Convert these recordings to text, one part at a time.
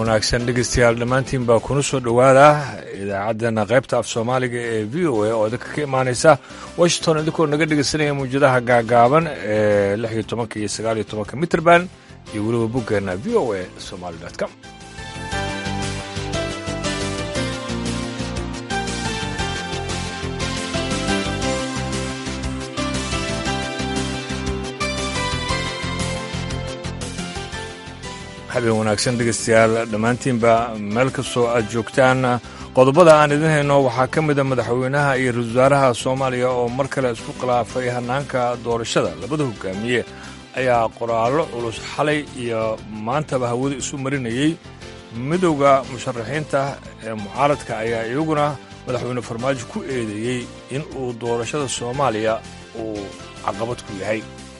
wanaagsan dhegeystayaal dhammaantiin baa kuna soo dhowaada idaacaddeenna qaybta af soomaaliga ee v o a oo idinka ka imaanaysa washington idinkoo naga dhegeysanaya muwjadaha gaagaaban ee lix iyo tobanka iyo sagaal iyo tobanka mitrband iyo weliba boggeenna v o a somaali com habeen wanaagsan dhegeystayaal dhammaantiinba meel kastoo aad joogtaan qodobada aan idin hayno waxaa ka mida madaxweynaha iyo ra-isul wasaaraha soomaaliya oo mar kale isku khilaafay hannaanka doorashada labada hogaamiye ayaa qoraallo culus xalay iyo maantaba hawada isu marinayey midowda musharaxiinta ee mucaaradka ayaa iyaguna madaxweyne farmaajo ku eedeeyey in uu doorashada soomaaliya uu caqabad ku yahay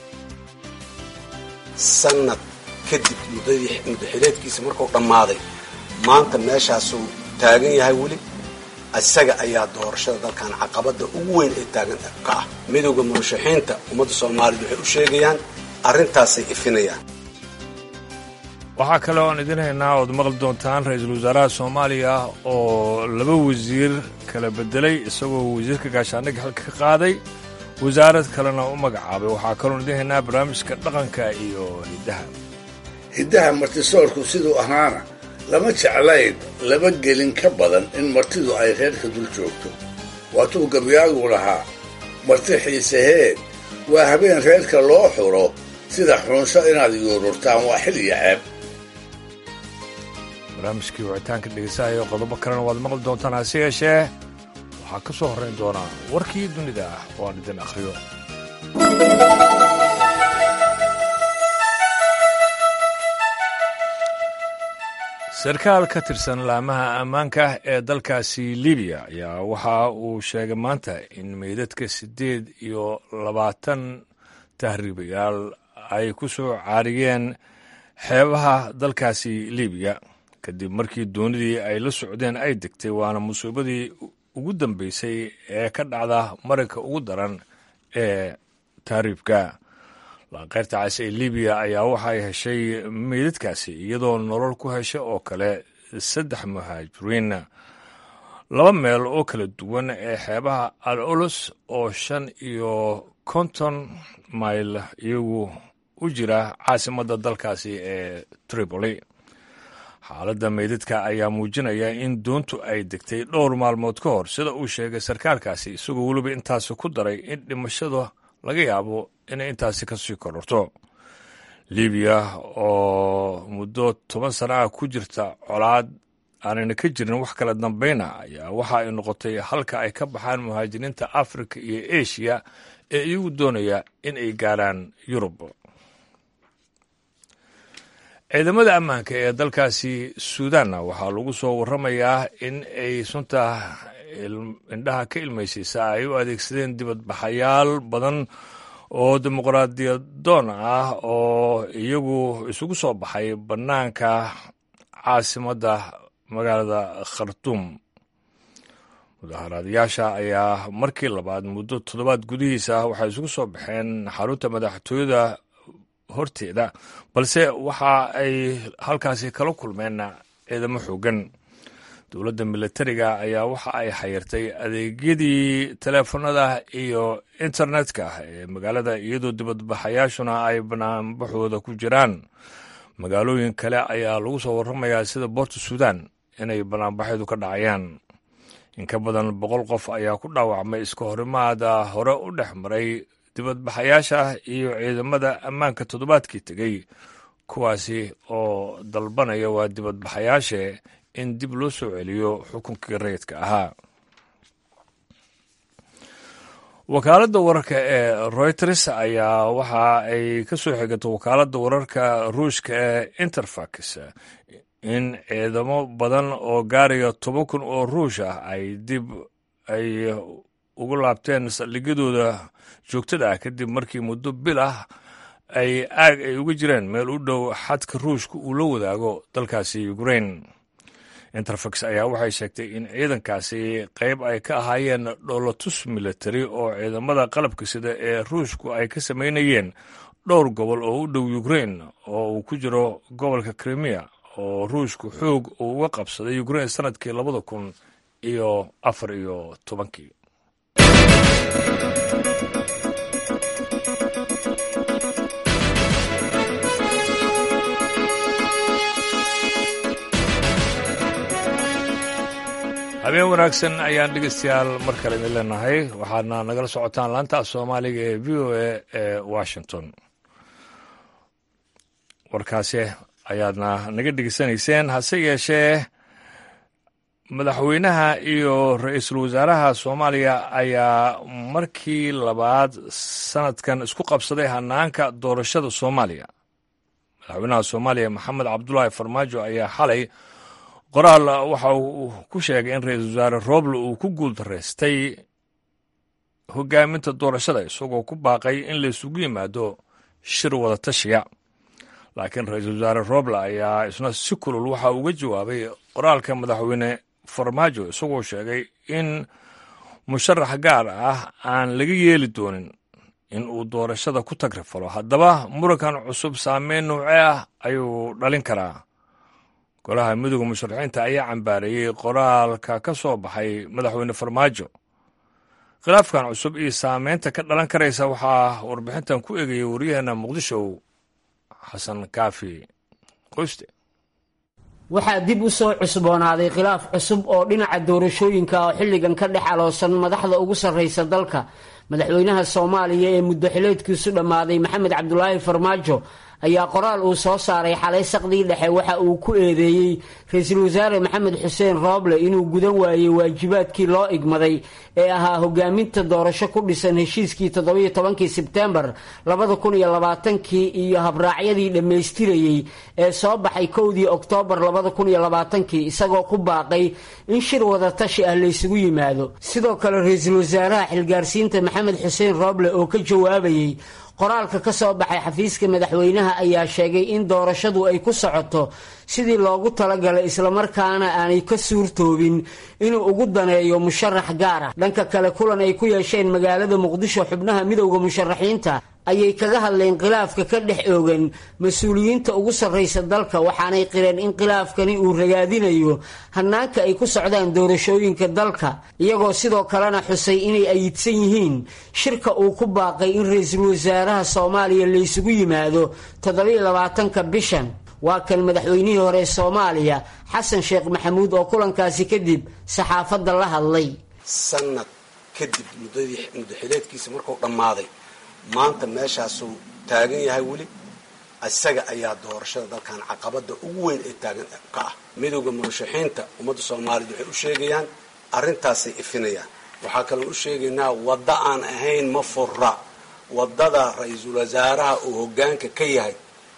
kadib muddaxileedkiisa markuu dhammaaday maanta meeshaasuu taagan yahay weli isaga ayaa doorashada dalkan caqabadda ugu weyn ee taagan ka ah midowda murashaxiinta ummadda soomaaliyed waxay u sheegayaan arrintaasay ifinayaan waxaa kale oan idin haynaa ood maqli doontaan ra-iisul wasaaraha soomaaliya oo laba wasiir kala bedelay isagoo wasiirka gaashaandhig xilka ka qaaday wasaarad kalena u magacaabay waxaa kaloon idin haynaa barnaamijka dhaqanka iyo hiddaha hiddaha martisoorku siduu ahaana lama jeclayn laba gelin ka badan in martidu ay reerka dul joogto waatuu gabyaagu lahaa marti xiiseheed waa habeen reerka loo xuro sida xunsho inaad yuururtaan waa xil iyo ceeb barnaamijkii wicitaanka dhegeysahayo qodobo kalena waad maqli doontaan hase yeeshee waxaa ka soo horrayn doonaa warkii dunida ah oo aan idin akhriyo sarkaal ka tirsan laamaha ammaanka ee dalkaasi libiya ayaa waxa uu sheegay maanta in meydadka siddeed iyo labaatan tahriibayaal ay ku soo caariyeen xeebaha dalkaasi libiya kadib markii doonidii ay la socdeen ay degtay waana musiibadii ugu dambeysay ee ka dhacda marinka ugu daran ee tahriibka laanqeyrta cas ee libiya ayaa waxay heshay meydadkaasi iyadoo nolol ku heshay oo kale saddex muhaajiriin laba meel oo kala duwan ee xeebaha al olus oo shan iyo konton mayl iyagu u jira caasimadda dalkaasi ee tripoli xaaladda meydadka ayaa muujinaya in doontu ay degtay dhowr maalmood ka hor sida uu sheegay sarkaalkaasi isagoo weliba intaasi ku daray in dhimashada laga yaabo inay intaasi ka sii kororto libiya oo muddo toban sana ah ku jirta colaad aanayna ka jirin wax kala dambayna ayaa waxa ay noqotay halka ay ka baxaan muhaajiriinta afrika iyo eshiya ee iyagu doonaya in ay gaaraan yurub ciidamada ammaanka ee dalkaasi suudanna waxaa lagu soo warramayaa in ay sunta indhaha ka ilmaysaysa ay u adeegsadeen dibadbaxayaal badan oo dimuqraadiyadoon ah oo iyagu isugu soo baxay bannaanka caasimadda magaalada khartuum mudaharaadayaasha ayaa markii labaad muddo toddobaad gudihiisa waxay isugu soo baxeen xarunta madaxtooyada horteeda balse waxa ay halkaasi kala kulmeen ciidamo xoogan dowladda militariga ayaa waxa ay xayirtay adeegyadii teleefanada iyo internetka ee magaalada iyadoo dibadbaxayaashuna ay banaanbaxooda ku jiraan magaalooyin kale ayaa lagu soo warramayaa sida boorta suudan inay banaanbaxyadu ka dhacayaan in ka badan boqol qof ayaa ku dhaawacmay iska horimaada hore u dhex maray dibadbaxayaasha iyo ciidamada ammaanka toddobaadkii tegey kuwaasi oo dalbanaya waa dibadbaxayaashe in dib loo soo celiyo xukunkii rayidka ahaa wakaaladda wararka ee reuters ayaa waxa ay ka soo xigatay wakaaladda wararka ruushka ee interfax in ciidamo badan oo gaaraya toban kun oo ruush ah ay dib ay ugu laabteen saldhigyadooda joogtada ah kadib markii muddo bil ah ay aag ay uga jireen meel u dhow xadka ruushka uu la wadaago dalkaasi ukrain interfax ayaa waxay sheegtay in ciidankaasi qayb ay ka ahaayeen dhoolatus military oo ciidamada qalabka sida ee ruushku ay ka samaynayeen dhowr gobol oo u dhow ukrain oo uu ku jiro gobolka krimiya oo ruushku xoog uu uga qabsaday ukrain sanadkii labada kun iyo afar iyo tobankii habeen wanaagsan ayaan dhegeystayaal mar kale idin leenahay waxaadna nagala socotaan laanta soomaaliga ee v o a ee washington warkaasi ayaadna naga dhegeysanayseen hase yeeshee madaxweynaha iyo ra-iisul wasaaraha soomaaliya ayaa markii labaad sanadkan isku qabsaday hanaanka doorashada soomaaliya madaxweynaha soomaaliya maxamed cabdulaahi farmaajo ayaa xalay qoraal waxa uu ku sheegay in ra-iisul wasaare roble uu ku guuldaraystay hogaaminta doorashada isagoo ku baaqay in la isugu yimaado shir wada tashiya laakiin ra-iisul wasaare roble ayaa isna si kulul waxa uga jawaabay qoraalka madaxweyne farmaajo isagoo sheegay in musharax gaar ah aan laga yeeli doonin in uu doorashada ku tagrifalo haddaba murankan cusub saameyn noocee ah ayuu dhalin karaa golaha midooda musharaxiinta ayaa cambaareeyey qoraalka ka soo baxay madaxweyne farmaajo khilaafkan cusub iyo saameynta ka dhalan karaysa waxaa warbixintan ku eegayay waryaheena muqdisho xasan kaafi qoyste waxaa dib u soo cusboonaaday khilaaf cusub oo dhinaca doorashooyinka oo xilligan ka dhex aloosan madaxda ugu sarraysa dalka madaxweynaha soomaaliya ee muddo xileedkiisu dhammaaday maxamed cabdulaahi farmaajo ayaa qoraal uu soo saaray xalay saqdii dhexe waxa uu ku eedeeyey ra-iisul wasaare maxamed xuseen rooble inuu gudan waayey waajibaadkii loo igmaday ee ahaa hogaaminta doorasho ku dhisan heshiiskii toddobiyo tobankii sebtembar labada kun iyo labaatankii iyo habraacyadii dhammaystirayey ee soo baxay kowdii oktoobar labada kun iyo labaatankii isagoo ku baaqay in shir wada tashi ah laysugu yimaado sidoo kale ra-iisul wasaaraha xilgaarsiinta maxamed xuseen rooble oo ka jawaabayey qoraalka ka soo baxay xafiiska madaxweynaha ayaa sheegay in doorashadu ay ku socoto sidii loogu talagalay islamarkaana aanay ka suurtoobin inuu ugu daneeyo musharax gaar ah dhanka kale kulan ay ku yeesheen magaalada muqdisho xubnaha midowda musharaxiinta ayay kaga hadleen khilaafka ka dhex oogan mas-uuliyiinta ugu sarraysa dalka waxaanay qireen in khilaafkani uu ragaadinayo hanaanka ay ku socdaan doorashooyinka dalka iyagoo sidoo kalena xusay inay ayidsan yihiin shirka uu ku baaqay in ra-iisul wasaaraha soomaaliya laysugu yimaado toddobiyo labaatanka bishan waa kan madaxweynihii hore soomaaliya xasan sheekh maxamuud oo kulankaasi kadib saxaafadda la hadlay sanad kadib muddadii muddaxileedkiisa markuu dhammaaday maanta meeshaasuu taagan yahay weli isaga ayaa doorashada dalkan caqabada ugu weyn ee taagan ka ah midowda murashaxiinta ummadda soomaaliyeed waxay u sheegayaan arrintaasay ifinayaan waxaa kaloo u sheegaynaa wadda aan ahayn ma fura waddada ra-iisul wasaaraha uu hogaanka ka yahay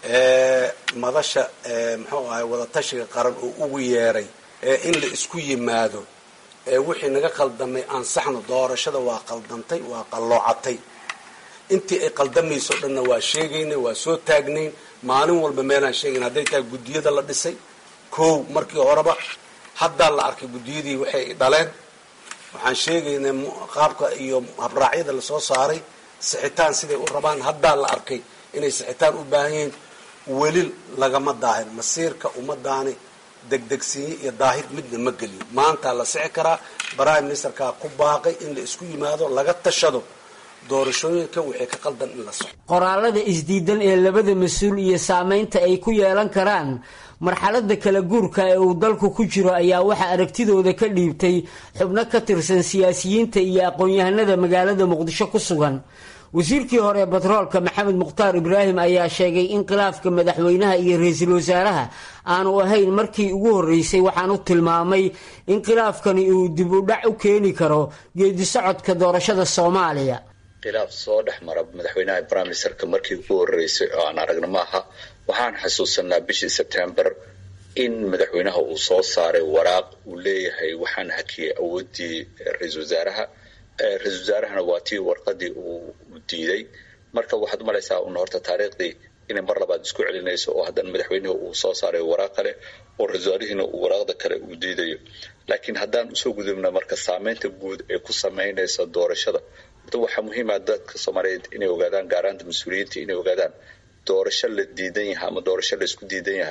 ee madasha muxuu ahay wadatashiga qaran oo ugu yeeray ee in la isku yimaado ee wixii naga qaldamay ansaxno doorashada waa qaldantay waa qalloocatay intii ay qaldamayso o dhanna waa sheegaynay waa soo taagnayn maalin walba meelaan sheegayn hadday tahay guddiyada la dhisay kow markii horeba haddaa la arkay guddiyadii waxay dhaleen waxaan sheegaynay qaabka iyo habraacyada lasoo saaray sixitaan siday u rabaan haddaa la arkay inay sixitaan u baahan yihiin weli lagama daahin masiirka ummadaani degdegsiinye iyo daahir midna ma geliyo maantaa la sixi karaa prime ministerkaa ku baaqay in la isku yimaado laga tashado doorashooyinka wixii ka qaldan in la soco qoraalada isdiidan ee labada mas-uul iyo saameynta ay ku yeelan karaan marxalada kala guurka ee uu dalku ku jiro ayaa waxaa aragtidooda ka dhiibtay xubno ka tirsan siyaasiyiinta iyo aqoon-yahanada magaalada muqdisho ku sugan wasiirkii hore ee batroolka maxamed mukhtaar ibraahim ayaa sheegay in khilaafka madaxweynaha iyo ra-iisul wasaaraha aanu ahayn markii ugu horreysay waxaanu tilmaamay in khilaafkani uu dib u dhac u keeni karo geedi socodka doorashada soomaaliya khilaaf soo dhex mara madaxweynaha prime ministerka markii ugu horreysay oo aan aragno maaha waxaan xasuusanaa bishii sebtembar in madaxweynaha uu soo saaray waraaq uu leeyahay waxaan hakiyay awooddii ra-iisul wasaaraha ra-isul wasaarahana waa tii warqadii uu diiday marka waxaad umalaysaa un horta taariikhdii inay mar labaad isku celinayso oo haddana madaxweynuhu uu soo saaray waraaq kale oo ra-isul wasaarihiina uu waraaqda kale uu diidayo laakiin haddaan usoo gudubna marka saameynta guud ee ku sameynaysa doorashada horta waxaa muhiima dadka soomaaliyeed inay ogaadaan gaaraanta mas-uuliyiinta inay ogaadaan doorasho la diidan yahay ama doorasho la isku diidan yahay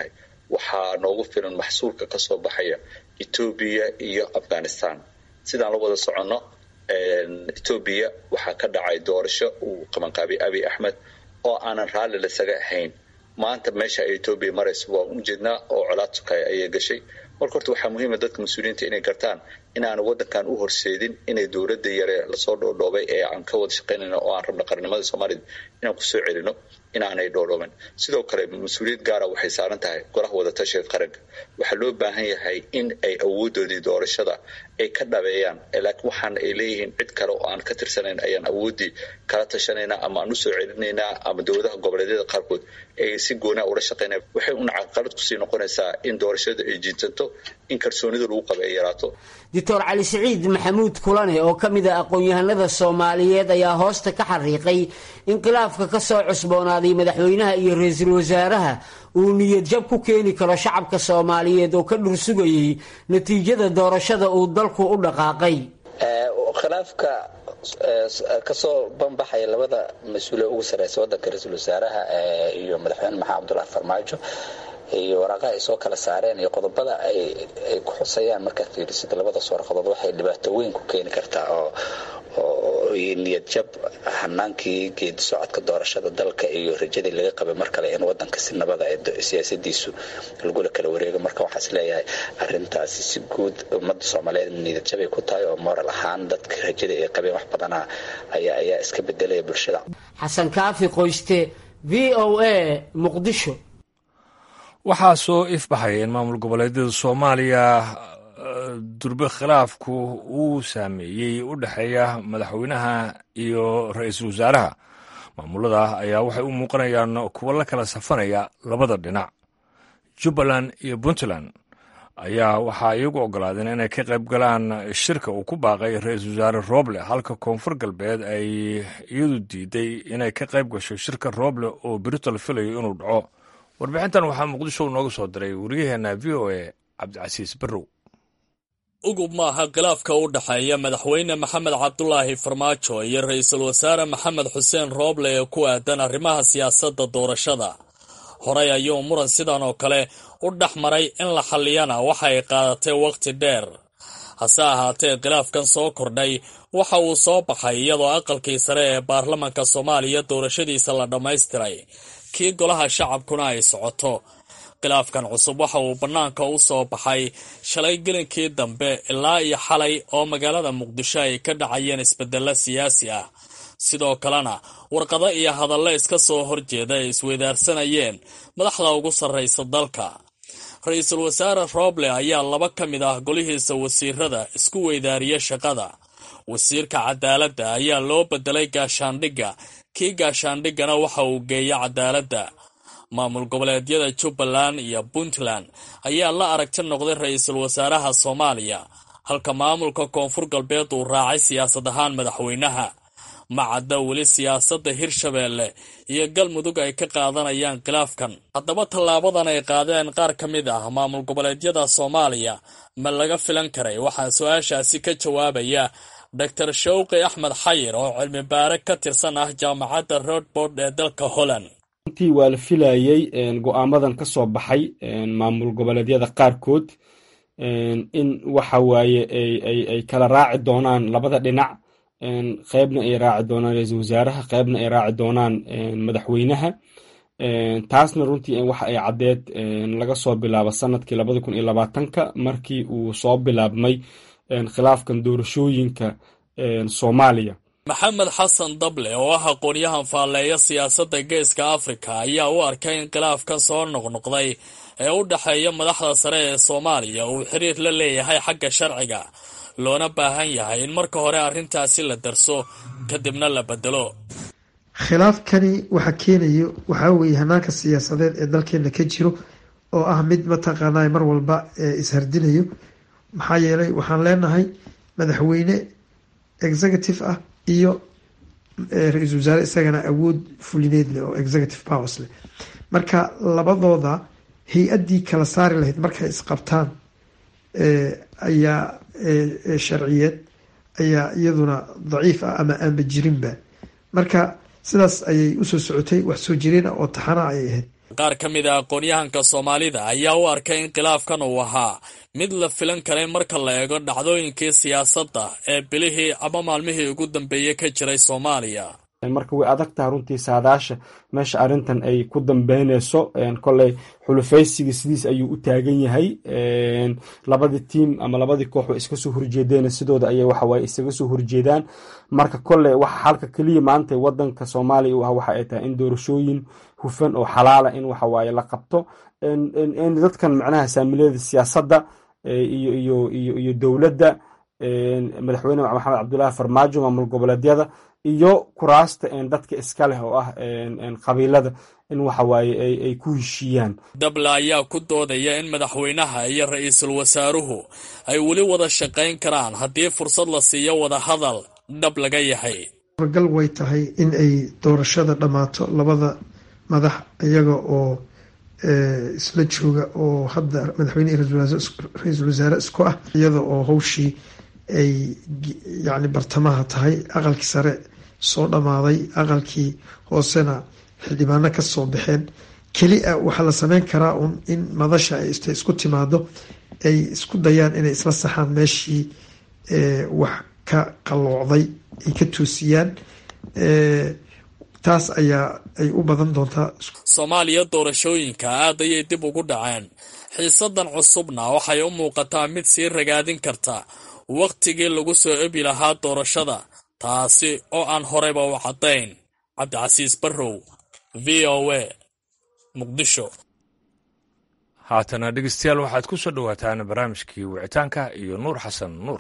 waxaa noogu filan maxsuulka kasoo baxaya etoobiya iyo afghanistan sidaan la wada soconno etoobiya waxaa ka dhacay doorasho uu qabanqaabiyay abiy axmed oo aanan raalli lasaga ahayn maanta meesha ay etoobiya marayso waa ujeednaa oo colaad sukaya ayay gashay marka horta waxaa muhiima dadka mas-uuliyiinta inay gartaan inaanu wadankan u horseedin inay dowladda yare lasoo dhoodhoobay ee aan ka wada shaqaynayno oo aan rabno qarnimada soomaalida inaan kusoo celino inaanay dhoodhooban sidoo kale mas-uuliyad gaara waxay saaran tahay golaha wadatashiga qaranka waxaa loo baahan yahay in ay awoodoodii doorashada ay ka dhabeeyaan laakiin waxaana ay leeyihiin cid kale oo aan ka tirsanayn ayaan awooddii kala tashanaynaa ama aan usoo celinaynaa ama dowladaha goboleedyada qaarkood ay si goonaa ula shaqaynaya waxay una caqalad kusii noqonaysaa in doorashada ay jiintanto in kalsoonida lagu qaba ay yaraato doctor cali siciid maxamuud kulane oo ka mid a aqoon-yahanada soomaaliyeed ayaa hoosta ka xariiqay in khilaafka ka soo cusboonaaday madaxweynaha iyo ra-iisul wasaaraha uu niyad jab ku keeni karo shacabka soomaaliyeed oo ka dhursugayay natiijada doorashada uu dalku u dhaqaaqay khilaafka kasoo banbaxaya labada mas-uule ugu sareysa wadanka ra-iisul wasaaraha iyo madaxweyne maxamed cabdulahi farmaajo iyo waraaqaha ay soo kala saareen iyo qodobada ay ku xusayaan markaad fiirisida labadaas warqadood waxay dhibaato weyn ku keeni kartaa oo niyad jab hanaankii geedi socodka doorashada dalka iyo rajadii laga qabay mar kale in wadanka si nabada siyaasadiisu lagula kala wareego marka waxaa is leeyahay arintaasi si guud ummadda soomaaliyeed niyad jabay ku tahay oo moral ahaan dadka rajadii ay qabeen wax badana ayaa ayaa iska bedelaya bulshada xasan kaafi qoyste v o a muqdisho waxaa soo ifbaxaya in maamul goboleedyada soomaaliya durbe khilaafku uu saameeyey u dhexeeya madaxweynaha iyo ra-iisul wasaaraha maamulada ayaa waxay u muuqanayaan kuwo la kala safanaya labada dhinac jubbaland iyo puntland ayaa waxaa iyagu ogolaadeen inay ka qayb galaan shirka uu ku baaqay ra-iisul wasaare rooble halka koonfur galbeed ay iyadu diiday inay ka qayb gasho shirka rooble oo berito la filayo inuu dhaco warbixintan waxaa muqdisho nooga soo diray waryaheena v o a cabdicasiis barrow ugub maaha khilaafka u dhexeeya madaxweyne maxamed cabdulaahi farmaajo iyo ra-iisul wasaare maxamed xuseen rooble ee ku aadan arrimaha siyaasadda doorashada horey ayuu muran sidan oo kale u dhex maray in la xalliyana waxa ay qaadatay wakhti dheer hase ahaatee khilaafkan soo kordhay waxa uu soo baxay iyadoo aqalkii sare ee baarlamanka soomaaliya doorashadiisa la dhammaystiray kii golaha shacabkuna ay socoto khilaafkan cusub waxa uu bannaanka u soo baxay shalay gelinkii dambe ilaa iyo xalay oo magaalada muqdisho ay ka dhacayeen isbeddello siyaasi ah sidoo kalena warqado iyo hadallo iska soo horjeeda ay isweydaarsanayeen madaxda ugu sarraysa dalka ra-iisul wasaare rooble ayaa laba ka mid ah golihiisa wasiirada isku weydaariya shaqada wasiirka cadaaladda ayaa loo bedelay gaashaandhigga kii gaashaandhiggana waxa uu geeya cadaaladda maamul goboleedyada jubbaland iyo puntland ayaa la aragti noqday ra-iisul wasaaraha soomaaliya halka maamulka koonfur galbeed uu raacay siyaasad ahaan madaxweynaha ma cadda weli siyaasadda hirshabeelle iyo galmudug ay ka qaadanayaan khilaafkan haddaba tallaabadan ay qaadeen qaar ka mid ah maamul goboleedyada soomaaliya ma laga filan karay waxaa su-aashaasi ka jawaabaya doctor shawqi axmed xayir oo cilmi baare ka tirsan ah jaamacadda rodbord ee dalka holland runtii waa la filayey go-aamadan ka soo baxay maamul goboleedyada qaarkood in waxa waaye ay kala raaci doonaan labada dhinac qeybna ay raaci doonaan ra-iisul wasaaraha qeybna ay raaci doonaan madaxweynaha taasna runtii waxa ay caddeed laga soo bilaabo sanadkii labada kun iyo labaatanka markii uu soo bilaabmay khilaafkan doorashooyinka soomaaliya maxamed xasan dable oo ah aqoon-yahan faalleeya siyaasadda geeska afrika ayaa u arkay in khilaafkan soo noqnoqday ee u dhexeeya madaxda sare ee soomaaliya uu xiriir la leeyahay xagga sharciga loona baahan yahay in marka hore arrintaasi la darso kadibna la bedelo khilaafkani waxa keenayo waxaa weeye hanaanka siyaasadeed ee dalkeena ka jiro oo ah mid mataqaanaa mar walba ishardinayo maxaa yeelay waxaan leenahay madaxweyne executive ah iyo ra-iisul wasaare isagana awood fulineed leh oo executive powers leh marka labadooda hay-addii kala saari lahayd markay isqabtaan ayaa sharciyeed ayaa iyaduna daciif ah ama aanba jirinba marka sidaas ayay usoo socotay wax soo jireen oo taxana ayay ahayd qaar ka mid a aqoon-yahanka soomaalida ayaa u arkay in khilaafkan uu ahaa mid la filan karay marka la eego dhacdooyinkii siyaasadda ee bilihii ama maalmihii ugu dambeeyey ka jiray soomaaliya marka way adag taha runtii saadaasha meesha arrintan ay ku dambeyneyso koley xulufaysiga sidiis ayuu u taagan yahay labadii tiim ama labadii koox way iska soo horjeedeen sidooda ayay waxawaaye isaga soo horjeedaan marka koley waxa xalka keliya maanta wadanka soomaaliya u ah waxa ay tahay in doorashooyin hufan oo xalaala in waxawaaye la qabto dadkan macnaha saamilada siyaasadda iyo iyo iyo iyo dowladda madaxweyne maxamed cabdullaahi farmaajo maamul goboleedyada iyo kuraasta dadka iska leh oo ah qabiilada in waxawaaye ay ku heshiiyaan dable ayaa ku doodaya in madaxweynaha iyo ra-iisul wasaaruhu ay weli wada shaqayn karaan haddii fursad la siiyo wada hadal dhab laga yahay wargal way tahay in ay doorashada dhammaato labada madax iyaga oo isla jooga oo hadda madaxweyne iyo ra-iisul wasaare isku ah iyada oo hawshii ay yacni bartamaha tahay aqalkii sare soo dhammaaday aqalkii hoosena xildhibaano ka soo baxeen keli a waxaa la sameyn karaa un in madasha ay isku timaado ay isku dayaan inay isla saxaan meeshii wax ka qalloocday ay ka toosiyaan taas ayaa ay u badan doontaa soomaaliya doorashooyinka aad ayay dib ugu dhaceen xiisadan cusubna waxay u muuqataa mid sii ragaadin karta wakhtigii lagu soo ebi lahaa doorashada taasi oo aan horeyba u caddayn cabdicasiis barrow v o a muqdisho haatana dhegeystayaal waxaad ku soo dhowaataan barnaamijkii wicitaanka iyo nuur xasan nuur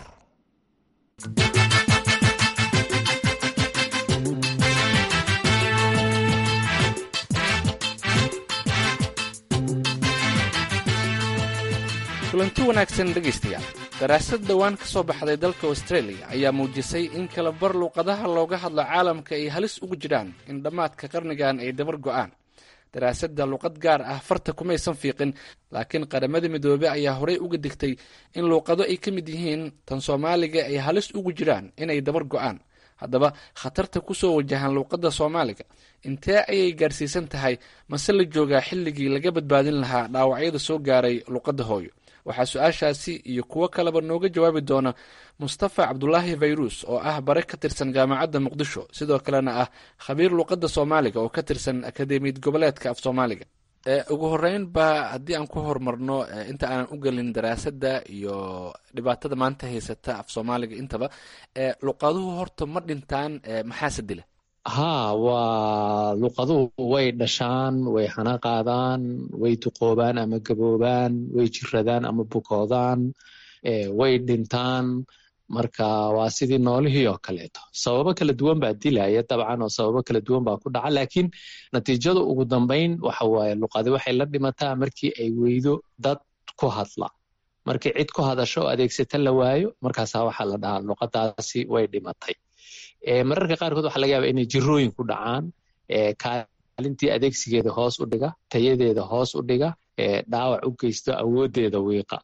kulanti wanaagsan dhegaystayaal daraasad dhowaan ka soo baxday dalka australia ayaa muujisay in kala bar luuqadaha looga hadlo caalamka ay halis ugu jiraan in dhammaadka qarnigan ay dabar go'aan daraasadda luuqad gaar ah farta kumaysan fiiqin laakiin qaramada midoobe ayaa horey uga digtay in luuqado ay ka mid yihiin tan soomaaliga ay halis ugu jiraan inay dabar go'aan haddaba khatarta ku soo wajahan luuqadda soomaaliga intee ayay gaarsiisan tahay mase la joogaa xilligii laga badbaadin lahaa dhaawacyada soo gaaray luuqadda hooyo waxaa su-aashaasi iyo kuwo kaleba nooga jawaabi doona mustafa cabdulaahi fayrus oo ah bare ka tirsan jaamacadda muqdisho sidoo kalena ah khabiir luuqadda soomaaliga oo ka tirsan akademiyad goboleedka af soomaaliga ugu horeyn ba haddii aan ku horumarno inta aanan u gelin daraasadda iyo dhibaatada maanta haysata af soomaaliga intaba luuqaduhu horta ma dhintaan maxaase dila haa waa luuqaduhu way dhashaan way hana qaadaan way duqoobaan ama gaboobaan way jiradaan ama bukoodaan way dhintaan marka waa sidii noolihii oo kaleeto sababo kala duwan baa dilaya dabcan oo sababo kala duwan baa ku dhaca laakiin natiijada ugu dambeyn waxa waaye luqadi waxay la dhimataa markii ay weydo dad ku hadla markii cid ku hadasho oo adeegsata la waayo markaasaa waxaa la dhahaa luqadaasi way dhimatay mararka qaarkood waxa laga yaaba inay jirooyin ku dhacaan kaalintii adeegsigeeda hoos u dhiga tayadeeda hoos u dhiga dhaawac u geysto awoodeeda wiiqa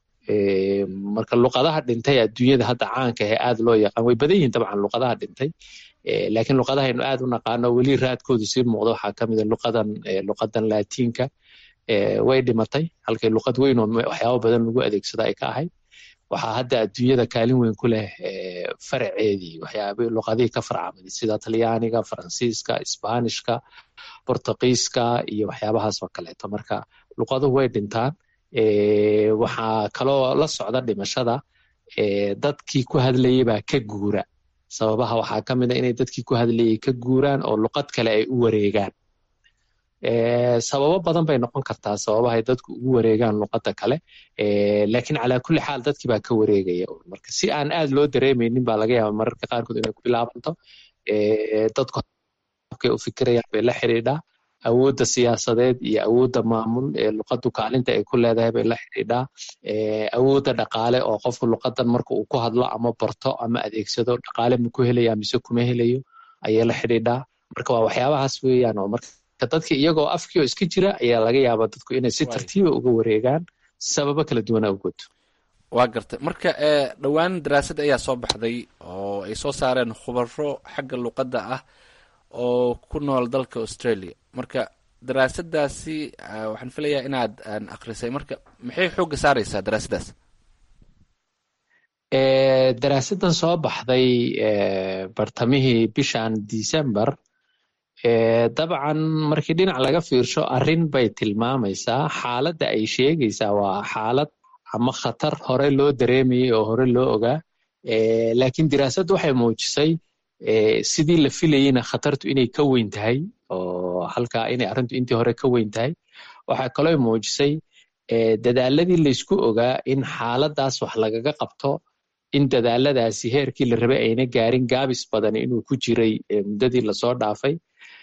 marka luqadaha dhintay adduunyada hadda caanka ee aad loo yaqaan way badan yihiin dabcan luqadaha dhintay laakiin luqadahaynu aad u naqaano weli raadkoodu sii muuqda waxaa ka mida luqadan luqadan laatiinka way dhimatay halkay luqad weyn oo waxyaabo badan lagu adeegsado ay ka ahayd waxaa hadda adduunyada kaalin weyn ku leh faraceedii waxyaaba luqadihii ka farcamay sida talyaaniga faransiiska isbaanishka bortuqiiska iyo waxyaabahaas oo kaleeto marka luqaduhu way dhintaan waxaa kaloo la socda dhimashada dadkii ku hadlayay baa ka guura sababaha waxaa ka mid a inay dadkii ku hadlayay ka guuraan oo luqad kale ay u wareegaan sababo badan bay noqon kartaa sababahay dadku ugu wareegaan luqadda kale laakiin calaa kulli xaal dadkii baa ka wareegaya marka si aan aad loo dareemaynin baa laga yaaba mararka qaarkood inay ku bilaabanto dadku habkay u fikirayaan bay la xidhiidhaa awoodda siyaasadeed iyo awoodda maamul ee luqaddu kaalinta ay ku leedahay bay la xidhiidhaa awoodda dhaqaale oo qofku luqadan marka uu ku hadlo ama barto ama adeegsado dhaqaale ma ku helaya mise kuma helayo ayay la xidhiidhaa marka waa waxyaabahaas weeyaan oo marka dadka iyagoo afkii oo iska jira ayaa laga yaabaa dadku inay si tartiiba uga wareegaan sababo kala duwan awgood waa gartay marka dhowaan daraasad ayaa soo baxday oo ay soo saareen khubaro xagga luqadda ah oo ku nool dalka australia marka daraasadaasi waxaan filayaa inaad akrisay marka maxay xoogga saareysaa daraasadaas daraasadan soo baxday bartamihii bishan december dabcan markii dhinac laga fiirsho arrin bay tilmaamaysaa xaaladda ay sheegaysaa waa xaalad ama khatar hore loo dareemayay oo hore loo ogaa laakiin diraasaddu waxay muujisay sidii la filayeyna khatartu inay ka weyn tahay oo halkaa inay arrintu intii hore ka weyn tahay waxaa kaloo muujisay dadaaladii laysku ogaa in xaaladaas wax lagaga qabto in dadaaladaasi heerkii la rabay ayna gaarin gaabis badan inuu ku jiray muddadii lasoo dhaafay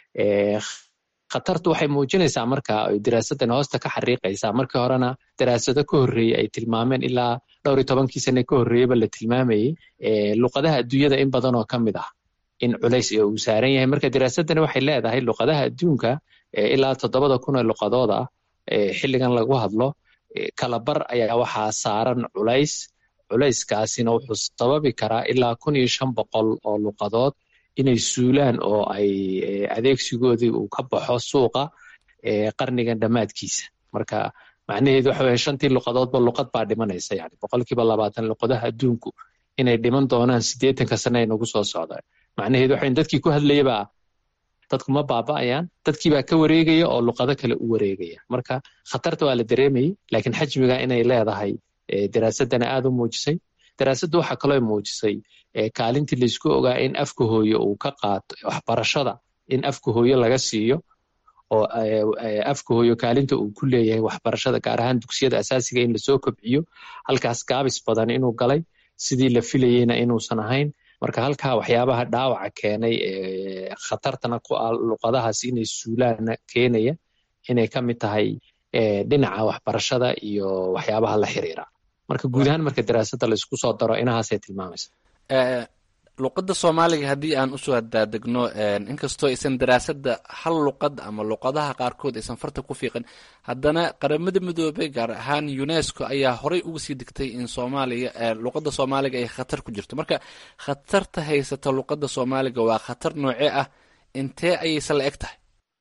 khatartu waxay muujinaysaa marka diraasadan hoosta ka xariiqaysaa markii horena daraasado ka horreeyey ay tilmaameen ilaa dhowr iyo tobankii sane ka horreeyeyba la tilmaamayey luqadaha adduunyada in badan oo ka mid ah in culays uu saaran yahay marka diraasadani waxay leedahay luqadaha adduunka ilaa toddobada kun ee luqadood ah xilligan lagu hadlo kalabar ayaa waxaa saaran culays culayskaasina wuxuu sababi karaa ilaa kun iyo shan boqol oo luqadood inay suulaan oo ay adeegsigoodii uu ka baxo suuqa qarnigan dhammaadkiisa marka macnaheedu waxa weye shantii luqadoodba luqad baa dhimanaysa yani boqolkiiba labaatan luqadaha adduunku inay dhiman doonaan siddeetanka sane ay nagu soo socdaan macnaheedu waxa dadkii ku hadlayabaa dadku ma baaba'ayaan dadkii baa ka wareegaya oo luqado kale u wareegaya marka khatarta waa la dareemayey laakiin xajmiga inay leedahay daraasadana aad u muujisay daraasaddu waxaa kaloo muujisay kaalintii laysku ogaa in afka hooyo uu ka qaato waxbarashada in afka hooyo laga siiyo oo afka hooyo kaalinta uu ku leeyahay waxbarashada gaar ahaan dugsiyada asaasiga in lasoo kobciyo halkaas gaabis badan inuu galay sidii la filayeyna inuusan ahayn marka halkaa waxyaabaha dhaawaca keenay khatartana ku ah luqadahaas inay suulaana keenaya inay ka mid tahay dhinaca waxbarashada iyo waxyaabaha la xiriira marka guud ahaan marka daraasadda laysku soo daro inahaasay tilmaamaysa luqadda soomaaliga haddii aan usoo daadegno inkastoo aysan daraasada hal luqad ama luqadaha qaarkood aysan farta ku fiiqin haddana qaramada midoobay gaar ahaan unesco ayaa horey uga sii digtay in soomaaliya luqadda soomaaliga ay khatar ku jirto marka khatarta haysata luqadda soomaaliga waa khatar noocee ah intee ayayse la eg tahay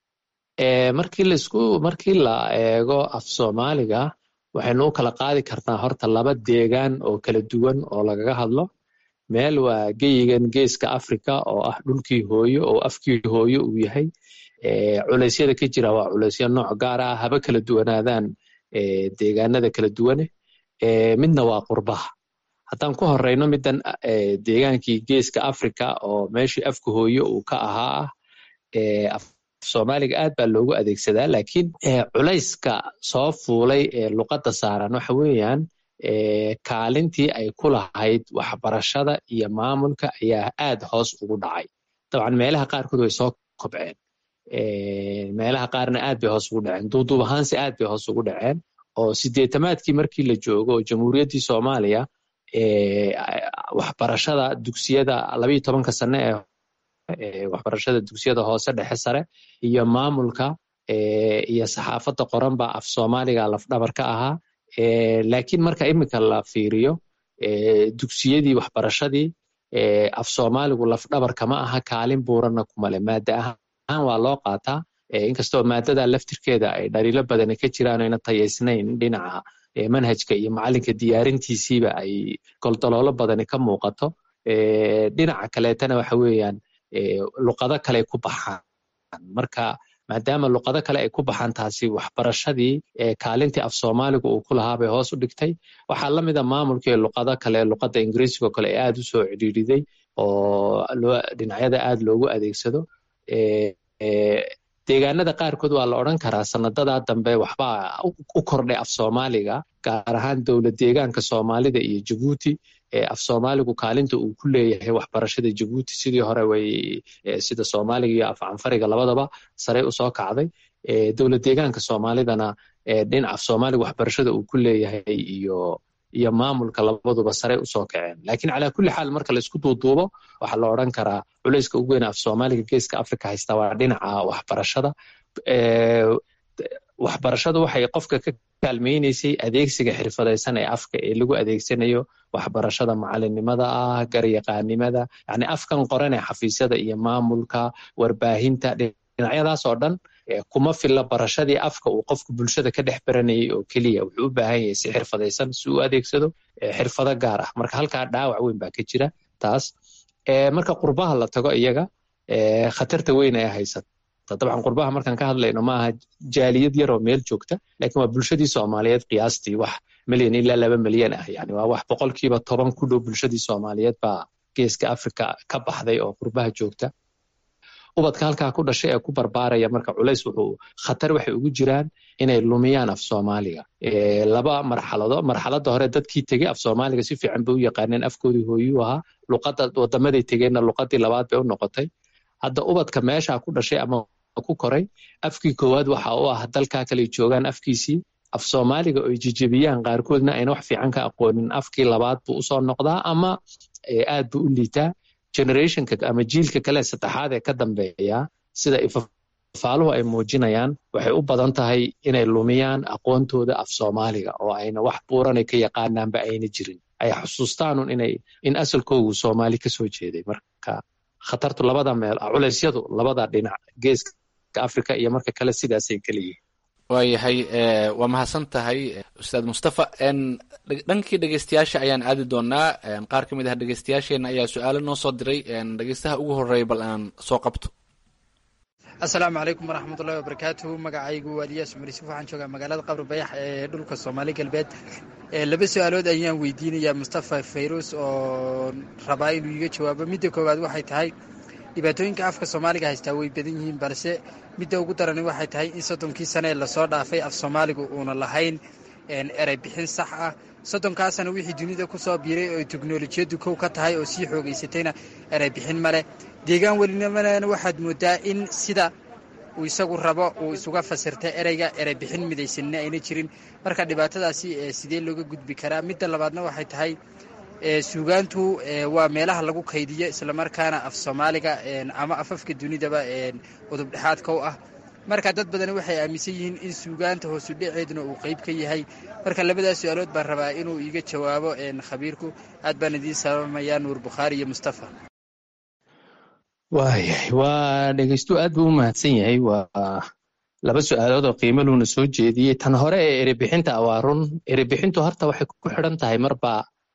markii laisku markii la eego af soomaaliga waxaynu u kala qaadi karnaa horta laba deegaan oo kala duwan oo lagaga hadlo meel waa geyigan geeska africa oo ah dhulkii hooyo oo afkii hooyo uu yahay culeysyada ka jira waa culeysyo nooc gaar ah haba kala duwanaadaan deegaanada kala duwane midna waa qurbaha haddaan ku horeyno middan deegaankii geeska africa oo meeshii afka hooyo uu ka ahaa ah soomaaliga aad baa loogu adeegsadaa laakiin culayska soo fuulay ee luqadda saaran waxa weeyaan kaalintii ay ku lahayd waxbarashada iyo maamulka ayaa aad hoos ugu dhacay dabcan meelaha qaarkood way soo kobceen meelaha qaarna aad bay hoos ugu dhaceen duuduub ahaanse aad bay hoos ugu dhaceen oo sideetamaadkii markii la joogo oo jamhuuriyaddii soomaaliya waxbarashada dugsiyada labayo tobanka sane ee waxbarashada dugsiyada hoose dhexe sare iyo maamulka iyo saxaafadda qoran baa af soomaaliga lafdhabar ka ahaa laakiin marka iminka la fiiriyo dugsiyadii waxbarashadii af soomaaligu lafdhabar kama aha kaalin buuranna kumale maada ahaan waa loo qaataa inkastoo maadada laftirkeeda ay dhaliilo badani ka jiraan ayna tayaysnayn dhinaca manhajka iyo macalinka diyaarintiisiiba ay goldaloolo badani ka muuqato dhinaca kaleetana waxa weeyaan luqado kale ku baxaan marka maadaama luqado kale ay ku baxaan taasi waxbarashadii kaalintii af soomaaliga uu ku lahaa bay hoos u dhigtay waxaa la mida maamulkii luqado kale luqadda ingiriisigoo kale ee aad u soo cidhiidhiday oo dhinacyada aad loogu adeegsado deegaanada qaarkood waa la odran karaa sanadadaa dambe waxbaa u kordhay af soomaaliga gaar ahaan dowlad deegaanka soomaalida iyo jabuuti af soomaaligu kaalinta uu ku leeyahay waxbarashada jabuuti sidii hore way sida soomaaliga iyo af canfariga labadaba sare usoo kacday dowlad deegaanka soomaalidana dhinac af soomaaliga waxbarashada uu ku leeyahay iyo iyo maamulka labaduba sare usoo kaceen laakiin calaa kulli xaal marka laisku duuduubo waxaa la odran karaa culayska ugu weyn af soomaaliga geeska africa haysta waa dhinaca waxbarashada waxbarashadu waxay qofka ka kaalmeynaysay adeegsiga xirfadaysan ee afka ee lagu adeegsanayo waxbarashada macalinimada ah garyaqaanimada yani afkan qoran ee xafiisyada iyo maamulka warbaahinta dhinacyadaas oo dhan kuma filla barashadii afka uu qofku bulshada ka dhex baranayay oo keliya wuxuu u baahan yahay si xirfadaysan si uu adeegsado xirfado gaar ah marka halkaa dhaawac weyn baa ka jira taas marka qurbaha la tago iyaga khatarta weyn ee haysata dabcan qurbaha markaan ka hadlayno maaha jaaliyad yaroo meel joogta laakiin waa bulshadii soomaaliyeed qiyaastii wax milyan ilaa laba milyan ah yani waa wax boqolkiiba toban ku dhow bulshadii soomaaliyeed baa geeska africa ka baxday oo qurbaha joogta ubadka halkaa ku dhashay ee ku barbaaraya marka culays wuxuu khatar waxay ugu jiraan inay lumiyaan af soomaaliga laba marxalado marxaladda hore dadkii tegey af soomaaliga si fiican bay u yaqaaneen afkoodii hooyuu ahaa luqadda wadamaday tegeenna luqadii labaad bay u noqotay hadda ubadka meeshaa ku dhashay ama ku koray afkii koowaad waxa u ah dalkaa kale joogaan afkiisii af soomaaliga oy jijebiyaan qaarkoodna ayna wax fiican ka aqoonin afkii labaad buu usoo noqdaa ama aad buu u liitaa generationka ama jiilka kale saddexaad ee ka dambeeya sida ifafaaluhu ay muujinayaan waxay u badan tahay inay lumiyaan aqoontooda af soomaaliga oo ayna wax buuranay ka yaqaanaanba ayna jirin ay xusuustaanun inay in asalkoogu soomaali kasoo jeeday marka khatartu labada meel culeysyadu labada dhinac geeska africa iyo marka kale sidaasay kala yihiin waayahay waa mahadsan tahay ustaad mustafa dhankii dhegeystayaasha ayaan aadi doonaa qaar ka mid ah dhegeystayaasheena ayaa su-aalo noo soo diray dhegeystaha ugu horeeya bal aan soo qabto asalaamu calaykum waraxmatullahi wabarakaatuhu magacaygu waa eliyaas cumar yuusuf waxaan joogaa magaalada qabri bayax ee dhulka soomaali galbeed laba su-aalood ayaan weydiinayaa mustafa fayruus oo rabaa inuu iga jawaabo midda koowaad waxay tahay dhibaatooyinka afka soomaaliga haystaa way badan yihiin balse midda ugu darani waxay tahay in soddonkii sane ee lasoo dhaafay af soomaaligu uuna lahayn erey bixin sax ah soddonkaasana wixii dunida ku soo biiray oo teknolojiyaddu kow ka tahay oo sii xoogaysatayna erey bixin maleh deegaan welinamalena waxaad moodaa in sida uu isagu rabo uu isuga fasirta ereyga erey bixin midaysanina ayna jirin marka dhibaatadaasi sidee looga gudbi karaa midda labaadna waxay tahay suugaantu waa meelaha lagu kaydiyo islamarkaana af soomaaliga ama afafka dunidaba udub dhexaadka u ah marka dad badani waxay aaminsan yihiin in suugaanta hoosu dhaceeduna uu qeyb ka yahay marka labadaas su-aalood baan rabaa inuu iiga jawaabo khabiirku aad baan idiin salaamayaa nuur bukhaari iyo mustafa waayahay waa dhegeystu aad buu u mahadsan yahay waa laba su-aalood oo qiimo luuna soo jeediyey tan hore ee erebixinta waa run erebixintu horta waxay ku xidhan tahay marba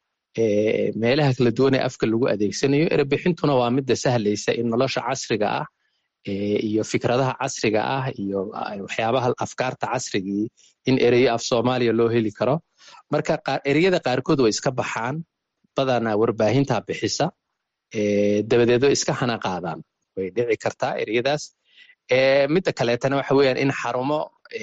meelaha kala duwan ee afka lagu adeegsanayo erebixintuna waa midda sahlaysa in nolosha casriga ah iyo fikradaha casriga ah iyo waxyaabaha afkaarta casrigii in ereyo af soomaaliya loo heli karo marka ereyada qaarkood way iska baxaan badanaa warbaahinta bixisa dabadeed way iska hana qaadaan way dhici kartaa ereyadaas midda kaleetana waxa weeyaan in xarumo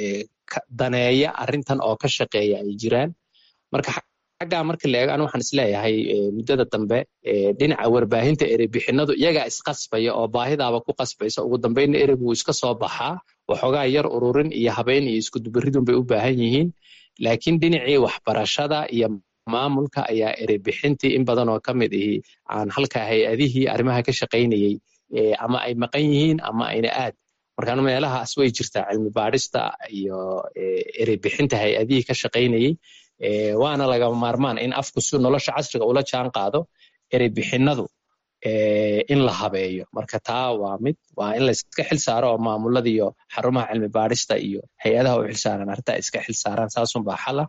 daneeya arrintan oo ka shaqeeya ay jiraan marka xaggaa marka la eego anu waxaan isleeyahay muddada dambe dhinaca warbaahinta ereybixinadu iyagaa isqasbaya oo baahidaaba ku qasbaysa ugu dambeynna ereygu wuu iska soo baxaa waxoogaa yar ururin iyo habeyn iyo iskudubaridun bay u baahan yihiin laakiin dhinacii waxbarashada iyo maamulka ayaa ereybixintii in badan oo ka mid ihi aan halka hay-adihii arrimaha ka shaqaynayey ama ay maqan yihiin ama ayna aad markaan meelahaas way jirtaa cilmi baadhista iyo ereybixinta hay-adihii ka shaqaynayey waana lagama maarmaan in afku si nolosha casriga ula jaan qaado ereybixinadu in la habeeyo marka taa waa mid waa in layska xil saaro oo maamulada iyo xarumaha cilmi baadhista iyo hay-adaha u xilsaaran arrintaa iska xil saaraan saasunbaa xala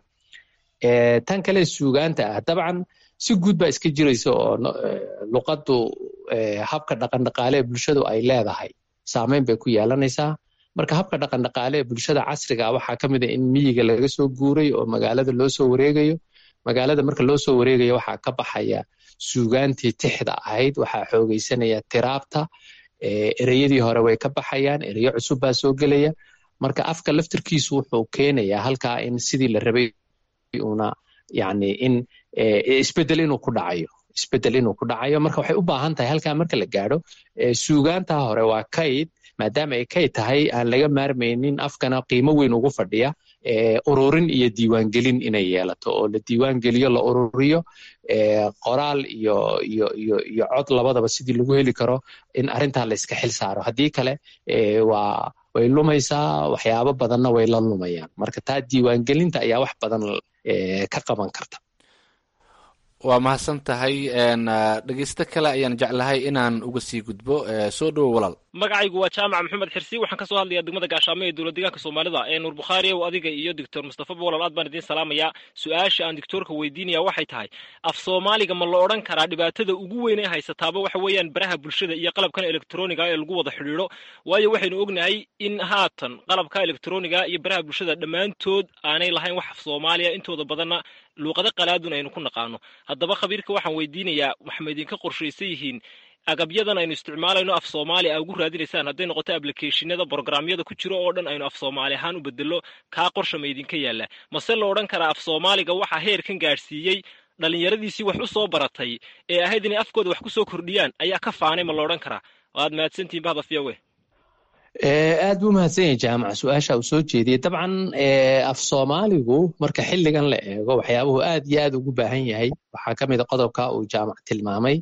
tan kale suugaanta ah dabcan si guud baa iska jiraysa oo luqaddu habka dhaqandhaqaale ee bulshadu ay leedahay saameyn bay ku yeelanaysaa marka habka dhaqandhaqaale ee bulshada casriga waxaa ka mid a in miyiga laga soo guuray oo magaalada loo soo wareegayo magaalada marka loo soo wareegayo waxaa ka baxaya suugaantii tixda ahayd waxaa xoogaysanaya tiraabta ereyadii hore way ka baxayaan ereyo cusub baa soo gelaya marka afka laftirkiisu wuxuu keenayaa halkaa in sidii la rabay una yani in isbedel inuu ku dhacayo isbedel inuu ku dhacayo marka waxay u baahan tahay halkaa marka la gaadho suugaanta hore waa kayd maadaama ay kayd tahay aan laga maarmaynin afkana qiimo weyn ugu fadhiya ururin iyo diiwaangelin inay yeelato oo la diiwaangeliyo la ururiyo qoraal iyo iyo iyo iyo cod labadaba sidii lagu heli karo in arrintaa la iska xil saaro haddii kale waa way lumaysaa waxyaabo badanna way la lumayaan marka taa diiwaangelinta ayaa wax badan ka qaban karta waa mahadsan tahay dhegeysto kale ayaan jeclahay inaan uga sii gudbo soo dhowo walaal magacaygu waa jaamac maxamed xirsi waxaan kasoo hadlayaa degmada gaashaamo ee dowlad deegaanka soomaalida ee nuur bukhaari ow adiga iyo doctor mustafa bolal aad baan idiin salaamayaa su-aasha aan doctoorka weydiinaya waxay tahay af soomaaliga ma la odhan karaa dhibaatada ugu weyn ee haysataaba waxa weeyaan baraha bulshada iyo qalabkan elektroniga ee lagu wada xidhiidho waayo waxaynu ognahay in haatan qalabka elektroniga iyo baraha bulshada dhammaantood aanay lahayn wax af soomaaliya intooda badanna luuqado qalaadun aynu ku naqaano haddaba khabiirka waxaan weydiinayaa waxma idinka qorshaysan yihiin agabyadan aynu isticmaalayno af soomaali a ugu raadinaysaan hadday noqoto ablicationada brogramyada ku jiro oo dhan aynu af soomaali ahaan u bedelo kaa qorsha ma idinka yaalla mase la odhan karaa af soomaaliga waxaa heerkan gaadhsiiyey dhallinyaradiisii wax u soo baratay ee ahayd inay afkooda wax ku soo kordhiyaan ayaa ka faanay ma la odhan karaa waad mahadsantihin bahda fiyawe aad buu mahadsan yahay jaamac su-aasha uu soo jeediyey dabcan af soomaaligu marka xilligan la eego waxyaabuhu aad iyo aad ugu baahan yahay waxaa ka mid a qodobka uu jaamac tilmaamay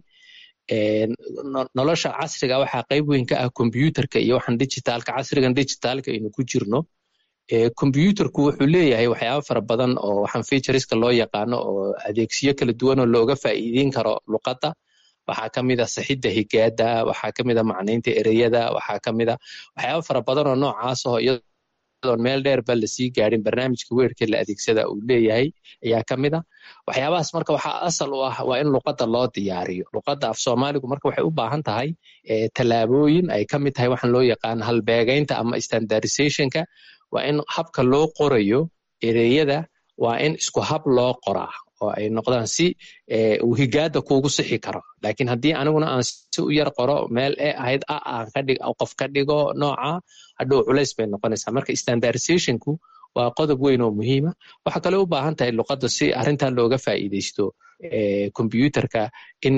nolosha casriga waxaa qayb weyn ka ah kombyuutarka iyo waxaan digitaalka casrigan digitaalka aynu ku jirno kombyuutarku wuxuu leeyahay waxyaabo fara badan oo waxaan featureska loo yaqaano oo adeegsiyo kala duwan oo looga faa'iideyn karo luqadda waxaa ka mid a saxidda higaada waxaa ka mid a macnaynta ereyada waxaa ka mid a waxyaabo fara badan oo noocaas oo iyadoon meel dheerba lasii gaadhin barnaamijka weerka la adeegsada uu leeyahay ayaa ka mid a waxyaabahaas marka waxaa asal u ah waa in luqadda loo diyaariyo luqadda af soomaaligu marka waxay u baahan tahay tallaabooyin ay ka mid tahay waxaan loo yaqaan halbeegaynta ama standardizationka waa in habka loo qorayo ereyada waa in isku hab loo qoraa oo ay noqdaan si uu higaada kuugu sixi karo laakiin haddii aniguna aan si u yar qoro meel ee ahayd a aan ka dhig qof ka dhigo nooca hadhow culays bay noqonaysaa marka standardizationku waa qodob weyn oo muhiima waxaa kale u baahan tahay luqadda si arrintan looga faa'iidaysto kombyuutarka in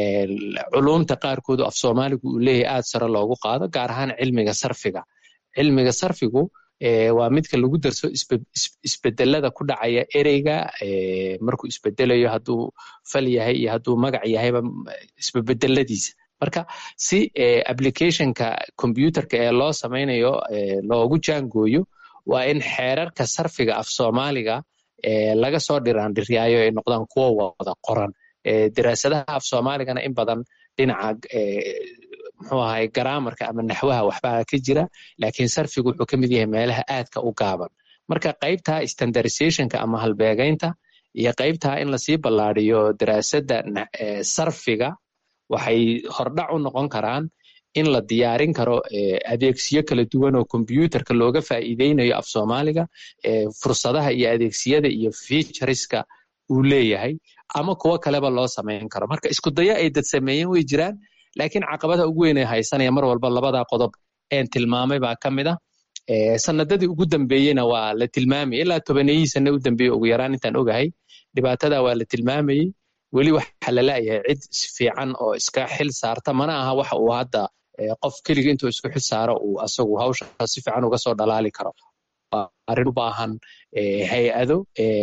culumta qaarkoodu af soomaaligu uu leeyahay aad sare loogu qaado gaar ahaan cilmiga sarfiga cilmiga sarfigu waa midka lagu darso isbedelada ku dhacaya ereyga markuu isbedelayo hadduu fal yahay iyo hadduu magac yahayba isbebedeladiisa marka si applicationka combyuterka ee loo samaynayo loogu jaangooyo waa in xeerarka sarfiga af soomaaliga laga soo dhiraandhiryaayo ay noqdaan kuwo wada qoran daraasadaha af soomaaligana in badan dhinaca muxuu ahay garaamarka ama naxwaha waxbaa ka jira laakiin sarfigu wuxuu ka mid yahay meelaha aadka u gaaban marka qaybta standardizationka ama halbeegaynta iyo qaybta in lasii ballaadiyo daraasadda sarfiga waxay hordhac u noqon karaan in la diyaarin karo adeegsiyo kala duwan oo kombyuterka looga faa'iideynayo af soomaaliga fursadaha iyo adeegsiyada iyo featureska uu leeyahay ama kuwo kaleba loo samayn karo marka isku dayo ay dad sameeyeen way jiraan laakiin caqabada ugu weyn ee haysanaya mar walba labadaa qodob een tilmaamay baa ka mid ah sanadadii ugu dambeeyeyna waa la tilmaamayay ilaa tobaneyihii sane u dambeeye ugu yaraan intaan ogahay dhibaatada waa la tilmaamayey weli waxa la laayahay cid fiican oo iska xil saarta mana aha waxa uu hadda qof keliga intuu isku xil saaro uu asagu hawsha si fiican uga soo dhalaali karo arrin u baahan hay-ado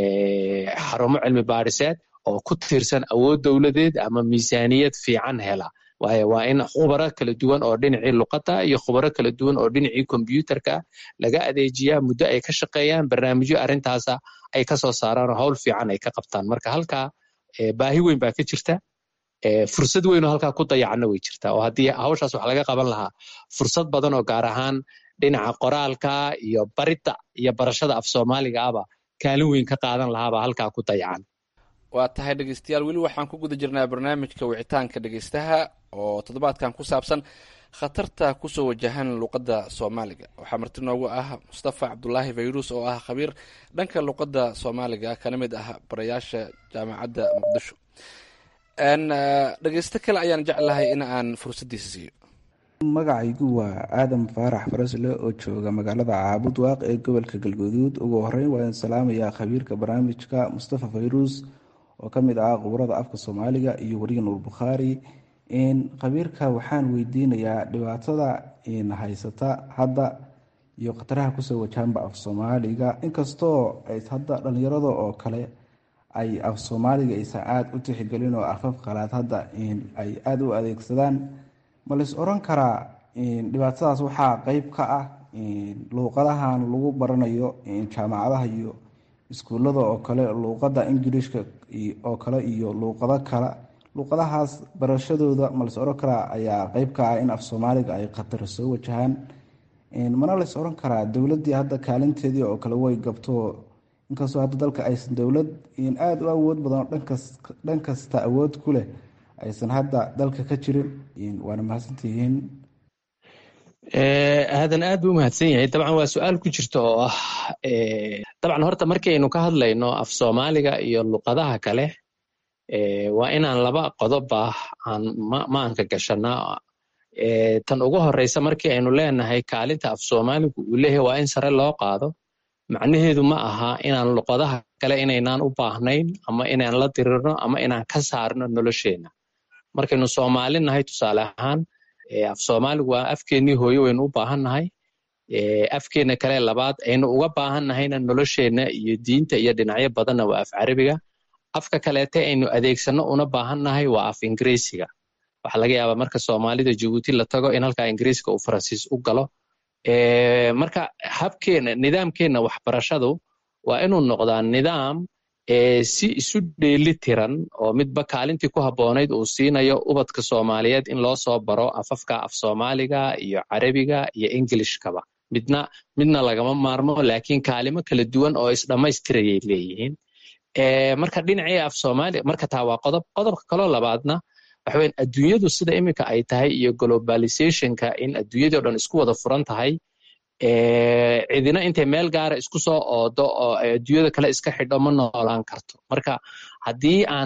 xarumo cilmi baadhiseed oo ku tiirsan awood dowladeed ama miisaaniyad fiican hela waayo waa in khubaro kala duwan oo dhinacii luqadda iyo khubaro kala duwan oo dhinacii kombyuterka laga adeejiyaa muddo ay ka shaqeeyaan barnaamijyo arrintaasa ay ka soo saaraan oo hawl fiican ay ka qabtaan marka halkaa baahi weyn baa ka jirta fursad weyn oo halkaa ku dayacanna way jirtaa oo haddii hawshaas wax laga qaban lahaa fursad badan oo gaar ahaan dhinaca qoraalka iyo baridda iyo barashada af soomaaliga aba kaalin weyn ka qaadan lahaabaa halkaa ku dayacan waa tahay dhegeystayaal weli waxaan ku guda jirnaa barnaamijka wicitaanka dhegeystaha oo toddobaadkan ku saabsan khatarta kusoo wajahan luqadda soomaaliga waxaa marti noogu ah mustafa cabdulaahi fayrus oo ah khabiir dhanka luqadda soomaaliga kana mid ah barayaasha jaamacadda muqdisho dhegeysto kale ayaan jeclahay in aan fursaddiisa siiyo magacaygu waa aadan faarax farasle oo jooga magaalada caabud waaq ee gobolka galguduud ugu horeyn waan salaamayaa khabiirka barnaamijka mustafa fayrus oo ka mid ah quburada afka soomaaliga iyo weriga nuur bukhaari khabiirka waxaan weydiinayaa dhibaatada haysata hadda iyo khataraha kusoo wajahanba af soomaaliga inkastoo hadda dhalinyarada oo kale ay af soomaaliga aysan aada u tixgelin oo afaf qalaad hadda ay aada u adeegsadaan ma lais oran karaa dhibaatadaas waxaa qeyb ka ah luuqadahan lagu baranayo jaamacadaha iyo iskuullada oo kale luuqadda ingilishka oo kale iyo luuqado kale luqadahaas barashadooda ma las oran karaa ayaa qeyb ka ah in af soomaaliga ay khatar soo wajahaan mana las oran karaa dowladdii hadda kaalinteedii oo kale way gabto inkastoo hadda dalka aysan dowlad aada u awood badan oo dhan kasta awood ku leh aysan hadda dalka ka jirin waana mahadsantihiin aadan aad buu umahadsan yahay dabcan waa su-aal ku jirta oo ah dabcan horta markaynu ka hadlayno af soomaaliga iyo luqadaha kale waa inaan laba qodoba aan maanka gashanaa tan ugu horeysa markii aynu leenahay kaalinta af soomaaligu uu leeyahay waa in sare loo qaado macnaheedu ma aha inaan luqadaha kale inaynaan u baahnayn ama inaan la dirirno ama inaan ka saarno nolosheenna markaynu soomaali nahay tusaale ahaan af soomaaligu waa afkeennii hooye waynu u baahannahay afkeenna kale labaad aynu uga baahannahayna nolosheenna iyo diinta iyo dhinacyo badanna waa af carabiga afka kaleete aynu adeegsanno una baahannahay waa af ingiriisiga waxaa laga yaabaa marka soomaalida jabuuti la tago in halkaa ingiriiska uu faransiis u galo marka habkeenna nidaamkeenna waxbarashadu waa inuu noqdaa nidaam si isu dheeli tiran oo midba kaalintii ku habboonayd uu siinayo ubadka soomaaliyeed in loo soo baro afafka af soomaaliga iyo carabiga iyo ingilishkaba midna midna lagama maarmo laakiin kaalimo kala duwan oo isdhammaystirayay leeyihiin marka dhinacii af soomaaliya marka taa waa qodob qodobka kaloo labaadna waxa weyan adduunyadu sida iminka ay tahay iyo globalizationka in adduunyadii o dhan isku wada furan tahay cidina intay meel gaara isku soo oodo oo adduunyada kale iska xidho ma noolaan karto marka haddii aan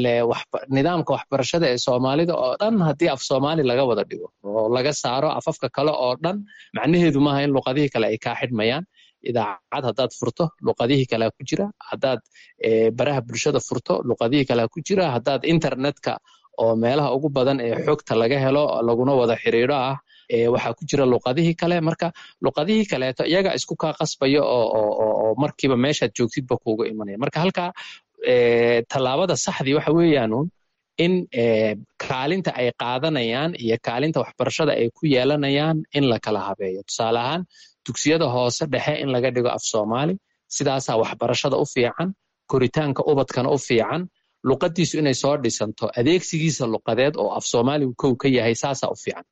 nidaamka waxbarashada ee soomaalida oo dhan haddii af soomaali laga wada dhigo oo laga saaro afafka kale oo dhan macnaheedu maaha in luqadihii kale ay kaa xidhmayaan idaacad haddaad furto luqadihii kalea ku jira haddaad baraha bulshada furto luqadihii kalea ku jira haddaad internetka oo meelaha ugu badan ee xogta laga helo laguna wada xiriiro ah waxaa ku jira luqadihii kale marka luqadihii kaleeto iyaga isku kaa qasbaya oo markiiba meeshaad joogtidba kuuga imanaya marka halkaa tallaabada saxdii waxa weeyaanun in kaalinta ay qaadanayaan iyo kaalinta waxbarashada ay ku yeelanayaan in la kala habeeyo tusaale ahaan dugsiyada hoose dhexe in laga dhigo af soomaali sidaasaa waxbarashada u fiican koritaanka ubadkana u fiican luqadiisu inay soo dhisanto adeegsigiisa luqadeed oo af soomaaligu kow ka yahay saasaa u fiican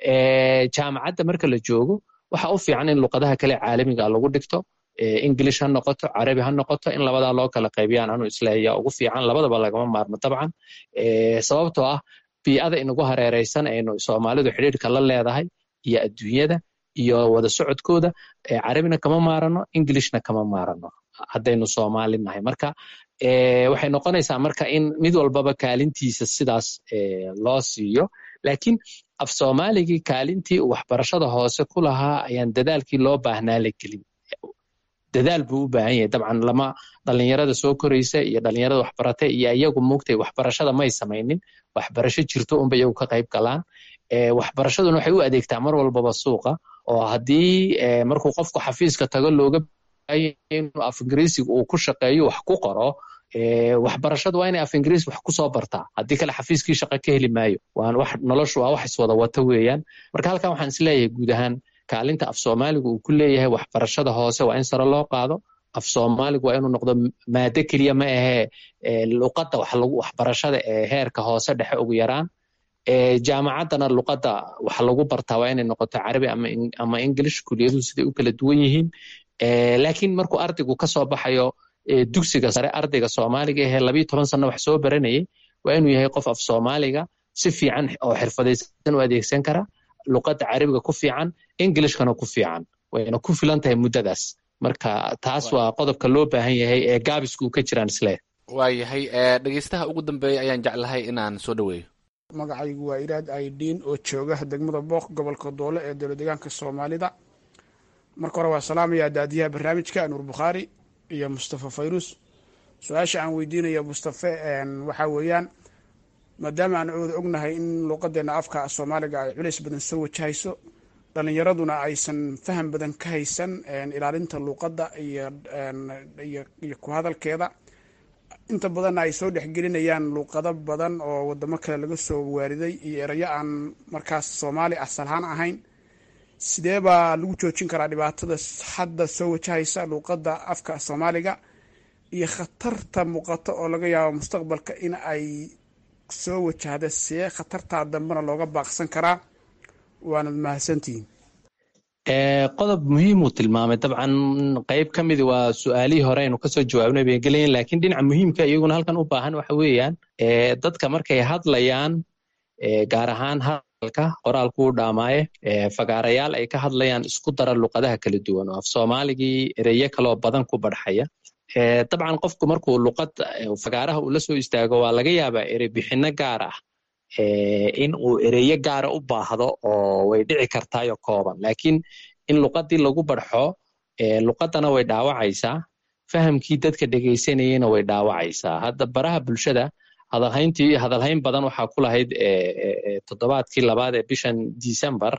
jaamacadda marka la joogo waxa u fiican in luqadaha kale caalamiga lagu dhigto ingilish ha noqoto carabi ha noqoto in labadaa loo kala qaybiyaan anu isleeya ugu fiican labadaba lagama maarmo dabcan sababtoo ah bii'ada inagu hareereysan aynu soomaalidu xidhiirka la leedahay iyo adduunyada iyo wada socodkooda carabina kama maarano ingilishna kama maarano haddaynu soomaali nahay marka waxay noqonaysaa marka in mid walbaba kaalintiisa sidaas loo siiyo laakiin af soomaaligii kaalintii uu waxbarashada hoose ku lahaa ayaan dadaalkii loo baahnaa la gelin dadaal buu u baahan yahay dabcan lama dhalinyarada soo koraysa iyo dhalinyarada waxbarata iyo iyagu mugtay waxbarashada may samaynin waxbarasho jirto unba iyagu ka qayb galaan waxbarashaduna waxay u adeegtaa mar walbaba suuqa oo haddii markuu qofku xafiiska tago looga inuu af ingiriisiga uu ku shaqeeyo wax ku qoro waxbarashadu waa inay af ingiriis wax kusoo bartaa haddii kale xafiiskii shaqa ka heli maayo noloshu waa wax iswada wata weeyaan marka halkan waxaan isleeyahay guud ahaan kaalinta af soomaaligu uu ku leeyahay waxbarashada hoose waa in sare loo qaado af soomaaligu waa inuu noqdo maado keliya ma ahee luqadda waxbarashada ee heerka hoose dhexe ugu yaraan jaamacaddana luqadda wax lagu bartaa waa inay noqoto carabi ama english kuliyaduhu siday u kala duwan yihiin laakiin markuu ardaygu kasoo baxayo dugsiga sare ardayga soomaaliga ahee labiyo toban sano wax soo baranayay waa inuu yahay qof af soomaaliga si fiican oo xirfadaysan u adeegsan kara luqadda carabiga ku fiican englishkana ku fiican wayna ku filan tahay muddadaas marka taas waa qodobka loo baahan yahay ee gaabisku ka jiraan isle waayahay dhegeystaha ugu dambeeya ayaan jeclahay inaan soo dhaweeyo magacaygu waa iraad aidiin oo jooga degmada booq gobolka doole ee dowla deegaanka soomaalida marka hore waa salaamayaa daadiyaha barnaamijka nuur bukhaari iyo mustafa fayrus su-aasha aan weydiinayo mustafe waxaa weeyaan maadaama aan wada ognahay in luuqadeena afka soomaaliga ay culays badan soo wajahayso dhalinyaraduna aysan faham badan ka haysan ilaalinta luuqadda iyo ku hadalkeeda inta badanna ay soo dhexgelinayaan luuqado badan oo wadamo kale laga soo waariday iyo erayo aan markaas soomaali asalahaan ahayn sidee baa lagu joojin karaa dhibaatada hadda soo wajahaysa luuqadda afka soomaaliga iyo khatarta muuqato oo laga yaabo mustaqbalka in ay soo wajahda see khatartaa dambena looga baaqsan karaa waanad mahadsantihiin qodob muhiimuu tilmaamay dabcan qayb ka midi waa su-aalihii hore aynu kasoo jawaabnay bay gelayen lakiin dhinaca muhiimka iyaguna halkan u baahan waxa weeyaan dadka markay hadlayaan gaar ahaan hadalka qoraalku u dhaamaaye fagaarayaal ay ka hadlayaan isku dara luqadaha kala duwan oo af soomaaligii ereyo kaloo badan ku badxaya dabcan qofku markuu luqad fagaaraha uu la soo istaago waa laga yaabaa erebixinno gaar ah in uu ereyo gaara u baahdo oo way dhici kartaayo kooban lakiin in luqadii lagu barxo luqadana way dhaawacaysaa fahamkii dadka dhegaysanayena way dhaawacaysaa hadda baraha bulshada hadalhayntii hadalhayn badan waxaa ku lahayd toddobaadkii labaad ee bishan december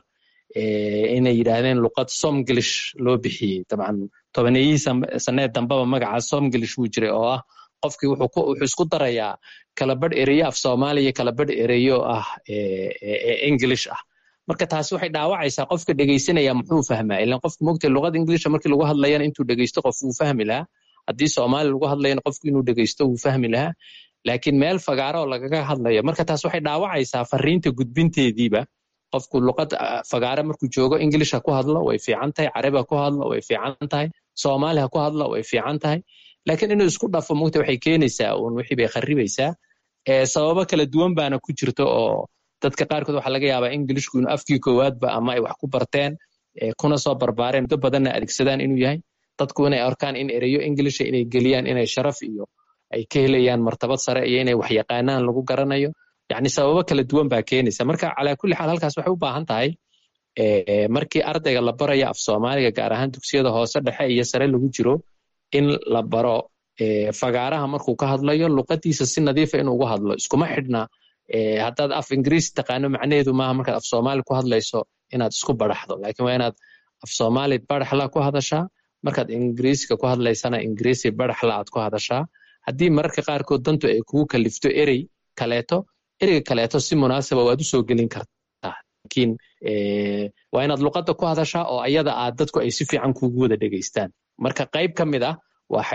inay yidhaahdeen luqad somglish loo bixiyey dabcan tobaneeyihii sanee dambeba magaca somglish wuu jiray oo ah qofkii wuxuu isku darayaa kalabadh ereyo af soomaaliya kalabadh ereyo ah english ah marka taasi waxay dhaawacaysaa qofka dhegaysanaya muxuu fahmaa ilan qofka mogtay luqada inglisha markii lagu hadlayana intuu dhegaysto qof wuu fahmi lahaa haddii soomaali lagu hadlayana qofku inuu dhegaysto wuu fahmi lahaa laakiin meel fagaaro oo lagaga hadlayo marka taas waxay dhaawacaysaa fariinta gudbinteediiba qofku luqad fagaare markuu joogo english ha ku hadlo way fiican tahay carabi ha ku hadlo way fiican tahay soomaali ha ku hadlo way fiican tahay laakiin inuu isku dhafo mogta waxay keenaysaa uun wixii bay kharibaysaa sababo kala duwan baana ku jirto oo dadka qaarkood waxaa laga yaabaa ingilishku inuu afkii koowaadba ama ay wax ku barteen kuna soo barbaareen muddo badanna adeegsadaan inuu yahay dadku inay arkaan in ereyo inglisha inay geliyaan inay sharaf iyo ay ka helayaan martabad sare iyo inay wax yaqaanaan lagu garanayo yani sababo kala duwan baa keenaysa marka calaa kulli xaal halkaas waxay u baahan tahay markii ardayga la barayo af soomaaliga gaar ahaan dugsiyada hoose dhexe iyo sare lagu jiro in la baro fagaaraha markuu ka hadlayo luqadiisa si nadiifa inuu ugu hadlo iskuma xidhna haddaad af ingiriisi taqaano macnaheedu maaha markaad af soomaali ku hadlayso inaad isku baraxdo laakiin waa inaad af soomaali baraxla ku hadashaa markaad ingiriisiga ku hadlaysana ingiriisi baraxla aad ku hadashaa haddii mararka qaarkood dantu ay kugu kalifto erey kaleeto ereyga kaleeto si munaasaba waad u soo gelin kartaa laakiin waa inaad luqadda ku hadashaa oo ayada aad dadku ay si fiican kugu wada dhegaystaan marka qayb ka mid ah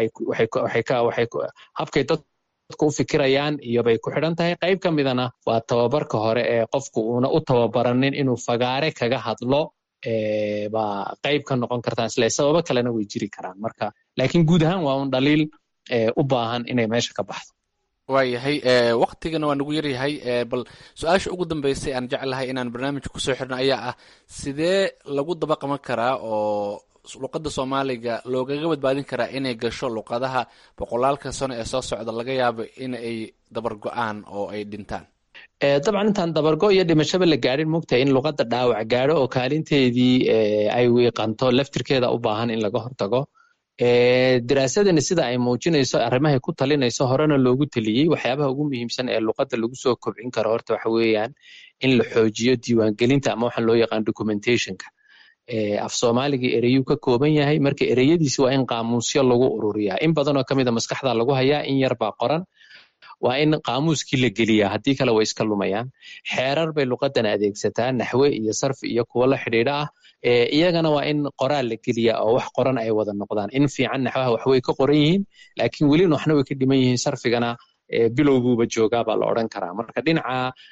habkay dadku u fikirayaan iyobay ku xidhan tahay qayb ka midana waa tababarka hore ee qofku uuna u tababaranin inuu fagaare kaga hadlo baa qayb ka noqon kartaan isle sababo kalena way jiri karaan marka laakiin guud ahaan waa un dhaliil u baahan inay meesha ka baxdo waayahay waktigana waa nagu yaryahay bal su-aasha ugu dambeysay aan jeclahay inaan barnaamijka kusoo xirno ayaa ah sidee lagu dabaqaman karaa oo luqadda soomaaliga loogaga badbaadin karaa inay gasho luqadaha boqolaalka sano ee soo socda laga yaabo in ay dabar go-aan oo ay dhintaan dabcan intaan dabargo iyo dhimashaba la gaadhin mogtahay in luqadda dhaawac gaadho oo kaalinteedii ay wiiqanto laftirkeeda u baahan in laga hortago daraasadani sida ay muujinayso arrimahay ku talinayso horena loogu teliyey waxyaabaha ugu muhiimsan ee luqadda lagu soo kobcin karo horta waxa weeyaan in la xoojiyo diiwaangelinta ama waxaan loo yaqaan documentationka af soomaaligii ereyuu ka kooban yahay marka ereyadiisi waa in qaamuusyo lagu ururiyaa in badanoo ka mida maskaxda lagu hayaa in yar baa qoran waa in qaamuuskii la geliyaa haddii kale way iska lumayaan xeerar bay luqadan adeegsataa naxwe iyo sarfi iyo kuwo la xidhiidha ah iyagana waa in qoraal la geliyaa oo wax qoran ay wada noqdaan in fiican naxwaha waxway ka qoran yihiin laakiin welina waxna way ka dhiman yihiin sarfigana bilowguuba joogaa baa la odran karaa marka dhinaca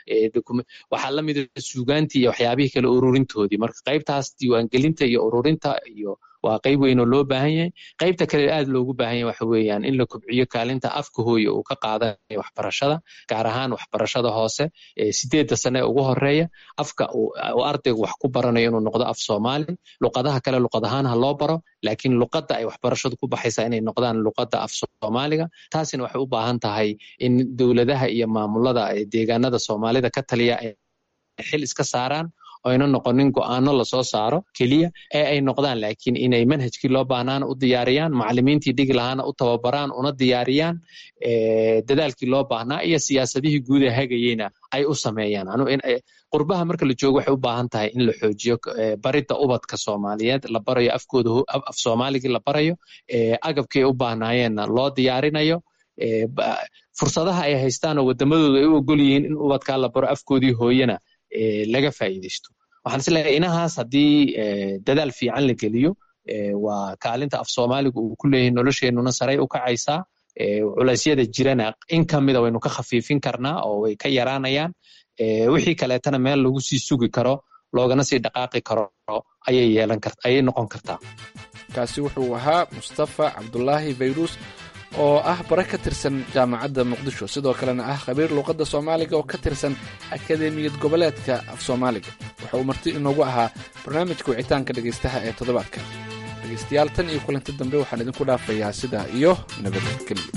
waxaa la mida suugaantii iyo waxyaabihii kale ururintoodii marka qaybtaas diiwaangelinta iyo ururinta iyo waa qayb weyn oo loo baahan yahay qaybta kale aad loogu baahan yahay waxa weeyaan in la kobciyo kaalinta afka hooye uu ka qaadanayo waxbarashada gaar ahaan waxbarashada hoose sideedda sane ee ugu horeeya afka uu ardaygu wax ku baranayo inuu noqdo af soomaali luqadaha kale luqad ahaan ha loo baro laakiin luqadda ay waxbarashadu ku baxaysaa inay noqdaan luqadda af soomaaliga taasina waxay u baahan tahay in dowladaha iyo maamulada deegaanada soomaalida ka taliya ay xil iska saaraan oyna noqonin go'aano lasoo saaro keliya ee ay noqdaan laakiin inay manhajkii loo baahnaana u diyaariyaan macalimiintii dhigi lahaana u tababaraan una diyaariyaan dadaalkii loo baahnaa iyo siyaasadihii guud ee hagayeyna ay u sameeyaan qurbaha marka la joogo waxay u baahan tahay in la xoojiyo baridda ubadka soomaaliyeed la barayo afkooda af soomaaligii la barayo agabkii ay u baahnaayeenna loo diyaarinayo fursadaha ay haystaan oo wadamadooda ay u ogol yihiin in ubadkaa la baro afkoodii hooyena laga faa'iidaysto waxaan isleeyahay inahaas haddii dadaal fiican la geliyo waa kaalinta af soomaaliga uu ku leeyahay nolosheenuna saray u kacaysaa culeysyada jirana in kamida waynu ka khafiifin karnaa oo way ka yaraanayaan wixii kaleetana meel lagu sii sugi karo loogana sii dhaqaaqi karo ayay yeelan kart ayay noqon kartaa kaasi wuxuu ahaa mustafa cabdulaahi fayrus oo ah bare ka tirsan jaamacadda muqdisho sidoo kalena ah khabiir luuqadda soomaaliga oo ka tirsan akademiyad goboleedka af soomaaliga waxa uu marti inoogu ahaa barnaamijka wicitaanka dhegaystaha ee toddobaadka dhegaystayaal tan iyo kulanti dambe waxaan idinku dhaafayaa sidaa iyo nabadgelyo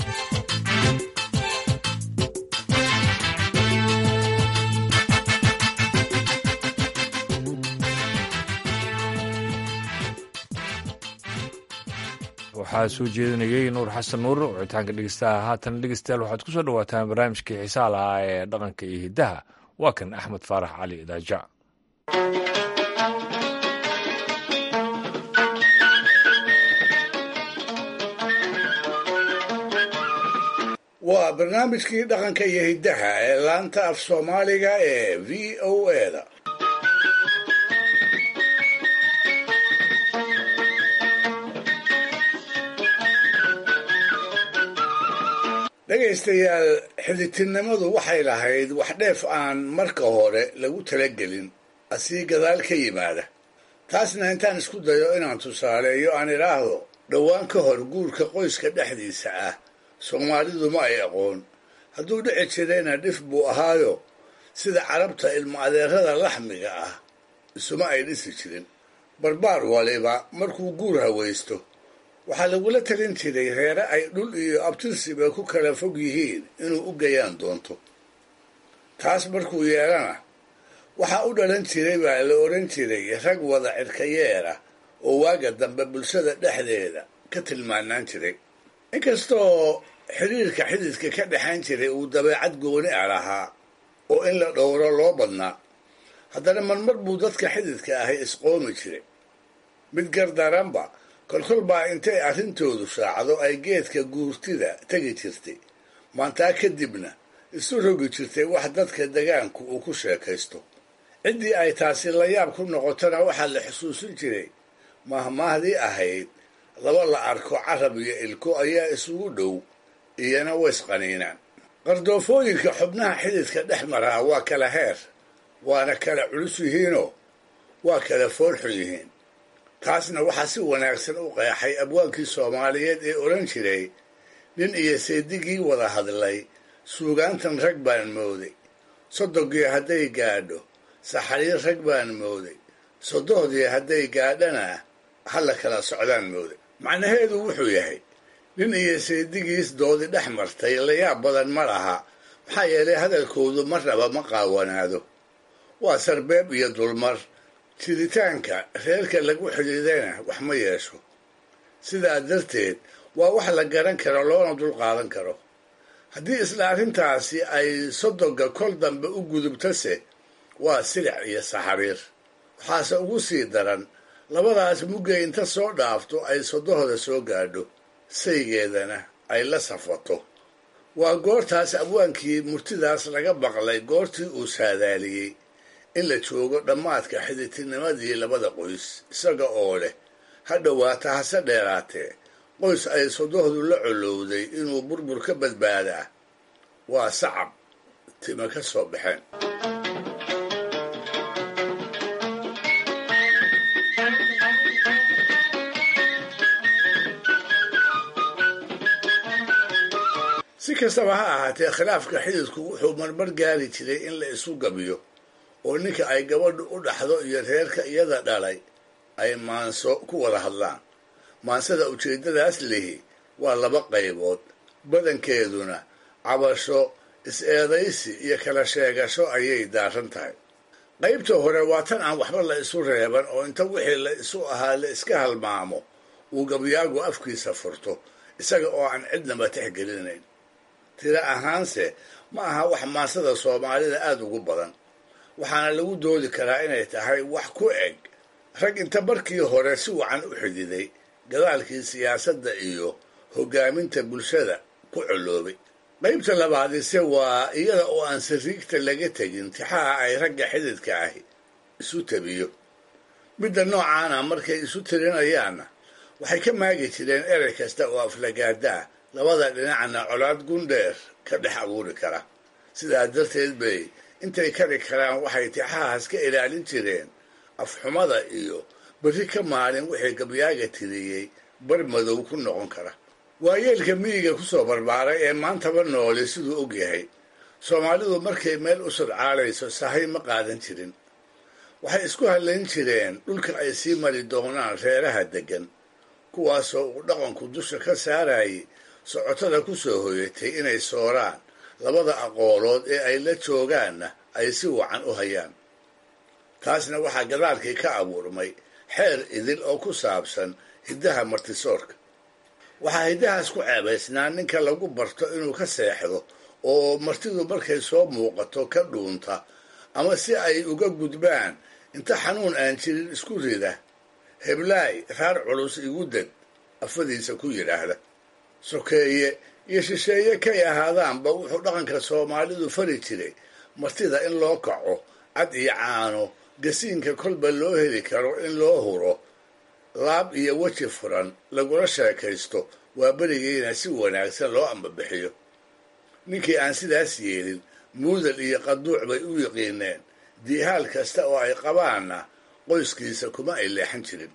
waxaa soo jeedinayey nuur xasan nuur wicitaanka dhegeystaha haatan dhegeystayaal waxaad ku soo dhawaataan barnaamijkii xiisaha lahaa ee dhaqanka iyo hiddaha waa kan axmed faarax cali idaaja waa barnaamijkii dhaqanka iyo hiddaha ee laanta af soomaaliga ee v o eda dhegaystayaal xidhitirnimadu waxay lahayd wax dheef aan marka hore lagu talagelin asii gadaal ka yimaada taasna intaan isku dayo inaan tusaaleeyo aan idhaahdo dhowaan ka hor guurka qoyska dhexdiisa ah soomaalidu ma ay aqoon hadduu dhici jirayna dhif buu ahaayo sida carabta ilmo adeerada laxmiga ah isuma ay dhisi jirin barbaar waliba markuu guur hawaysto waxaa lagula talin jiray reere ay dhul iyo abtirsiba ku kala fog yihiin inuu u gayaan doonto taas markuu yeelana waxaa u dhalan jiray baa la odhan jiray rag wada cirkayeera oo waaga dambe bulshada dhexdeeda ka tilmaanaan jiray inkastoo xidhiirka xididka ka dhexayn jiray uu dabeecad gooni a lahaa oo in la dhowro loo badnaa haddana marmar buu dadka xididka ahay isqoomi jiray mid gardaranba kolkol baa intay arrintoodu shaacdo ay geedka guurtida tegi jirtay maantaa kadibna isu rogi jirtay wax dadka degaanku uu ku sheekaysto ciddii ay taasi la yaab ku noqotona waxaa la xusuusin jiray mahmaahdii ahayd laba la arko carab iyo ilko ayaa isugu dhow iyana waysqaniinaan qardoofooyinka xubnaha xididka dhex maraa waa kala heer waana kala culus yihiinoo waa kala foolxun yihiin taasna waxaa si wanaagsan u qeexay abwaankii soomaaliyeed ee odhan jiray nin iyo seedigii wada hadlay suugaantan rag baan mooday sodogii hadday gaadho saxariir rag baan mooday sodohdii hadday gaadhana hala kala socdaan mooday macnaheedu wuxuu yahay nin iyo seedigiis doodi dhex martay layaab badan ma laha maxaa yeelay hadalkoodu marnaba ma qaawanaado waa sarbeeb iyo dulmar jiritaanka reerka lagu xidhiidayna wax ma yeesho sidaa darteed waa wax la garan karo loona dul qaadan karo haddii isla arrintaasi ay sodoga kol dambe u gudubtase waa silic iyo saxariir waxaase ugu sii daran labadaas muggay inta soo dhaafto ay sodohda soo gaadho saygeedana ay la safato waa goortaas abwaankii murtidaas laga baqlay goortii uu saadaaliyey in la joogo dhammaadka xididtinimadii labada qoys isaga oo leh ha dhowaata hase dheeraatee qoys ay sodohdu la colowday inuu burbur ka badbaadaa waa sacab tima ka soo baxeen si kastaba ha ahaatee khilaafka xididku wuxuu marmar gaari jiray in la isu gabiyo oo ninka ay gabadhu u dhaxdo iyo reerka iyada dhalay ay maanso ku wada hadlaan maansada ujeeddadaas lihi waa laba qaybood badankeeduna cabasho is-eedaysi iyo kala sheegasho ayay daaran tahay qaybta hore waa tan aan waxba la isu reeban oo inta wixii la isu ahaa la iska halmaamo uu gabyaagu afkiisa furto isaga oo aan cidnaba tixgelinayn tiro ahaanse ma aha wax maansada soomaalida aada ugu badan waxaana lagu doodi karaa inay tahay wax ku eg rag inta markii hore si wacan u xididay gadaalkii siyaasadda iyo hoggaaminta bulshada ku coloobay qaybta labaadise waa iyada oo aan sariigta laga tegin tixaha ay ragga xididka ahi isu tabiyo midda noocaana markay isu tirinayaanna waxay ka maagi jireen erey kasta oo aflagaada ah labada dhinacna colaad gundheer ka dhex abuuri kara sidaa darteed bay intay kari karaan waxay tixahaas ka ilaalin jireen afxumada iyo berri ka maalin wixii gabyaaga tiriyey bar madow ku noqon kara waayeelka miyiga ku soo barbaaray ee maantaba noole siduu og yahay soomaalidu markay meel u sodcaalayso sahay ma qaadan jirin waxay isku hadlayn jireen dhulka ay sii mari doonaan reeraha deggan kuwaasoo uu dhaqanku dusha ka saarayay socotada ku soo hoyatay inay sooraan labada aqoolood ee ay la joogaanna ay si wacan u hayaan taasna waxaa gadaalkii ka abuurmay xeer idil oo ku saabsan hiddaha martisoorka waxaa hiddahaas ku ceebaysnaa ninka lagu barto inuu ka seexdo oo martidu markay soo muuqato ka dhuunta ama si ay uga gudbaan inta xanuun aan jirin isku rida heblaay raar culus igu deg afadiisa ku yidhaahda sokeeye iyo shisheeye kay ahaadaanba wuxuu dhaqanka soomaalidu fari jiray martida in loo kaco cad iyo caano gasiinka kolba loo heli karo in loo huro laab iyo weji furan lagula sheekaysto waa berigiina si wanaagsan loo ambabixiyo ninkii aan sidaas yeelin muudal iyo qaduuc bay u yiqiineen diihaal kasta oo ay qabaanna qoyskiisa kuma ay leexan jirin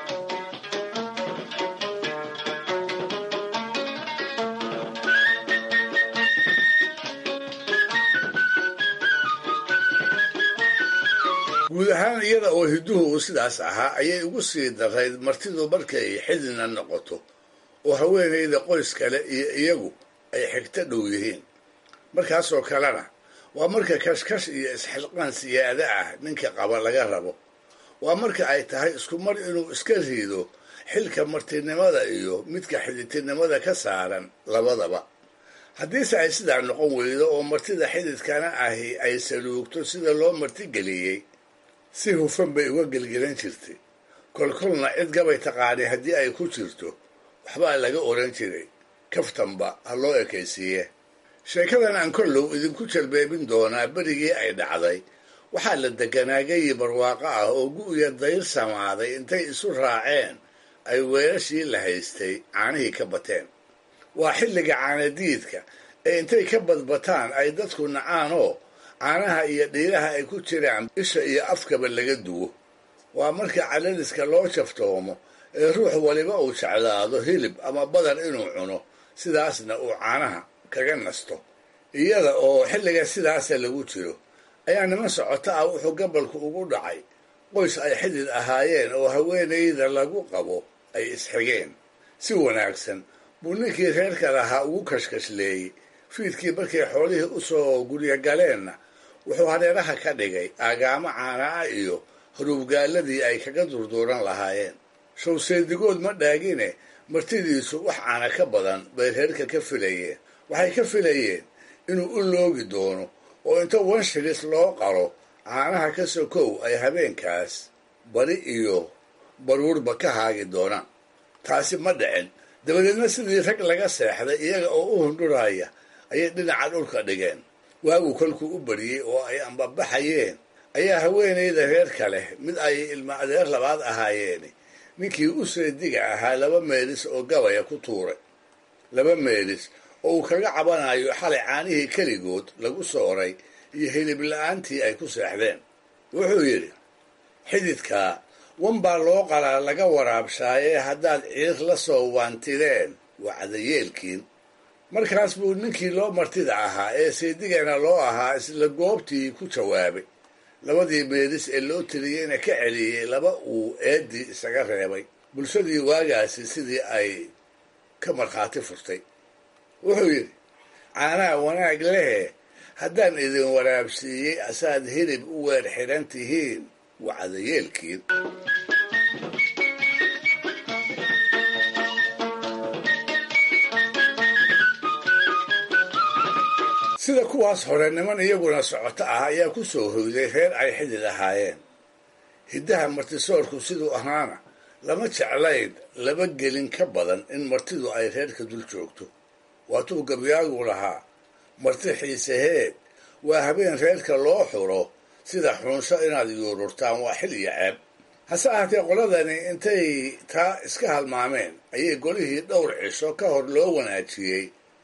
guud ahaan iyada oo hidduhu uu sidaas ahaa ayay ugu sii darayd martidu markay xidina noqoto oo haweenayda qoys kale iyo iyagu ay xigto dhow yihiin markaasoo kalena waa marka kashkash iyo isxilqaan siyaada ah ninka qaba laga rabo waa marka ay tahay isku mar inuu iska riido xilka martinimada iyo midka xididtinimada ka saaran labadaba haddiise ay sidaa noqon weydo oo martida xididkana ahi ay saluugto sida loo martigeliyey si hufan bay uga gelgelan jirtay kolkolna cid gabay taqaanay haddii ay ku jirto waxbaa laga oran jiray kaftanba ha loo ekaysiiye sheekadan aan kollow idinku jalbeebin doonaa berigii ay dhacday waxaa la deganaa geyi barwaaqo ah oo gu'ya dayr samaaday intay isu raaceen ay weelashii la haystay caanihii ka bateen waa xilliga caanadiidka ee intay ka badbataan ay dadku nacaanoo caanaha iyo dhiiraha ay ku jiraan isha iyo afkaba laga duwo waa marka calaliska loo jaftoomo ee ruux waliba uu jeclaado hilib ama badan inuu cuno sidaasna uu caanaha kaga nasto iyada oo xilliga sidaasa lagu jiro ayaa niman socoto ah wuxuu gabalku ugu dhacay qoys ay xidid ahaayeen oo haweenayda lagu qabo ay isxigeen si wanaagsan buu ninkii reerka lahaa ugu kashkashleeyey fiidkii markay xoolihii u soo guryo galeenna wuxuu hareeraha ka dhigay aagaamo caana ah iyo haruubgaaladii ay kaga durduuran lahaayeen showseedigood ma dhaagine martidiisu wax caana ka badan bay reerka ka filayeen waxay ka filayeen inuu u loogi doono oo inta wanshilis loo qalo caanaha ka sokow ay habeenkaas bari iyo baruurba ka haagi doonaan taasi ma dhicin dabadeedna sidii rag laga seexday iyaga oo u hundhuraya ayay dhinaca dhulka dhigeen waagu kolkuu u bariyey oo ay ambabaxayeen ayaa haweenayda reerka leh mid ay ilma adeer labaad ahaayeeni ninkii u seediga ahaa laba meelis oo gabaya ku tuuray laba meelis oo uu kaga cabanayo xalay caanihii keligood lagu sooray iyo hilib la-aantii ay ku seexdeen wuxuu yidhi xididkaa wan baa loo qalaa laga waraabshaayee haddaad ciir la soo waantireen waa cadayeelkiin markaas buu ninkii loo martida ahaa ee seedigana loo ahaa isla goobtii ku jawaabay labadii meelis ee loo tiriyeyna ka celiyey laba uu eeddii isaga reebay bulshadii waagaasi sidii ay ka markhaati furtay wuxuu yidhi caanaha wanaag lehe haddaan idin waraabsiiyey asaad hilib u weer xidhan tihiin waa cadayeelkiin sida kuwaas hore niman iyaguna socoto ah ayaa ku soo hoyday reer ay xidid ahaayeen hiddaha martisoorku siduu ahaana lama jeclayn laba gelin ka badan in martidu ay reerka dul joogto waatuu gabyaagu lahaa marti xiiseheed waa habeen reerka loo xuro sida xunsho inaad yuururtaan waa xil iyo ceeb hase ahaatee qoladani intay taa iska halmaameen ayay golihii dhowr cisho ka hor loo wanaajiyey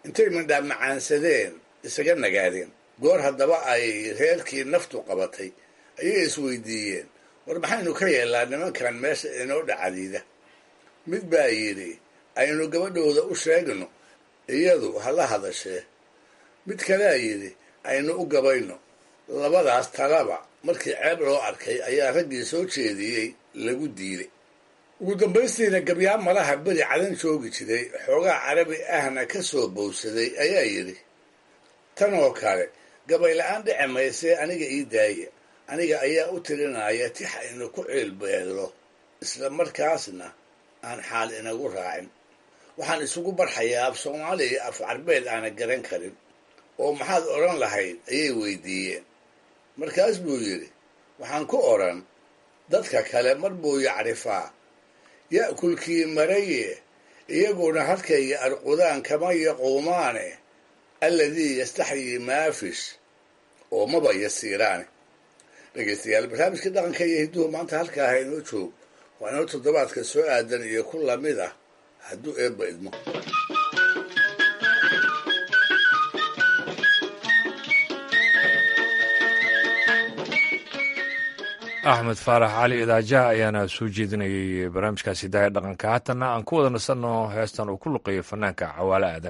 intay mindhaa macaansadeen isaga nagaadeen goor haddaba ay reerkii naftu qabatay ayay isweydiiyeen war maxaynu ka yeellaa nimankan meesha inoo dhacadiida mid baa yidhi aynu gabadhooda u sheegno iyadu hala hadashee mid kalea yidhi aynu u gabayno labadaas talaba markii ceeb loo arkay ayaa raggii soo jeediyey lagu diiday ugu dambaystiina gabyaa malaha beri cadan joogi jiray xoogaa carabi ahna ka soo bowsaday ayaa yidhi tan oo kale gabay la-aan dhici maysee aniga ii daaya aniga ayaa u tirinaya tix aynu ku ciilbeello isla markaasna aan xaal inagu raacin waxaan isugu barxayaa af soomaali iyo af carbeed aana garan karin oo maxaad odhan lahayd ayay weydiiyeen markaas buu yidhi waxaan ku odhan dadka kale mar buu yacrifaa ya'kulkii maraye iyaguna halkayga arqudaan kama yaquumaane alladii yastaxyii maafish oo maba yasiiraane dhegaystayaal barnaamijka dhaqanka iyo hidduhu maanta halkaa ha inoo joog waa inoo toddobaadka soo aadan iyo ku lamid ah hadduu eebba idmo axmed faarax cali idaajaha ayaana soo jeedinayay barnaamijkaasi daaya dhaqanka haatanna aan ku wada nasanno heestan uu ku luqeeyo fanaanka cawaale aadan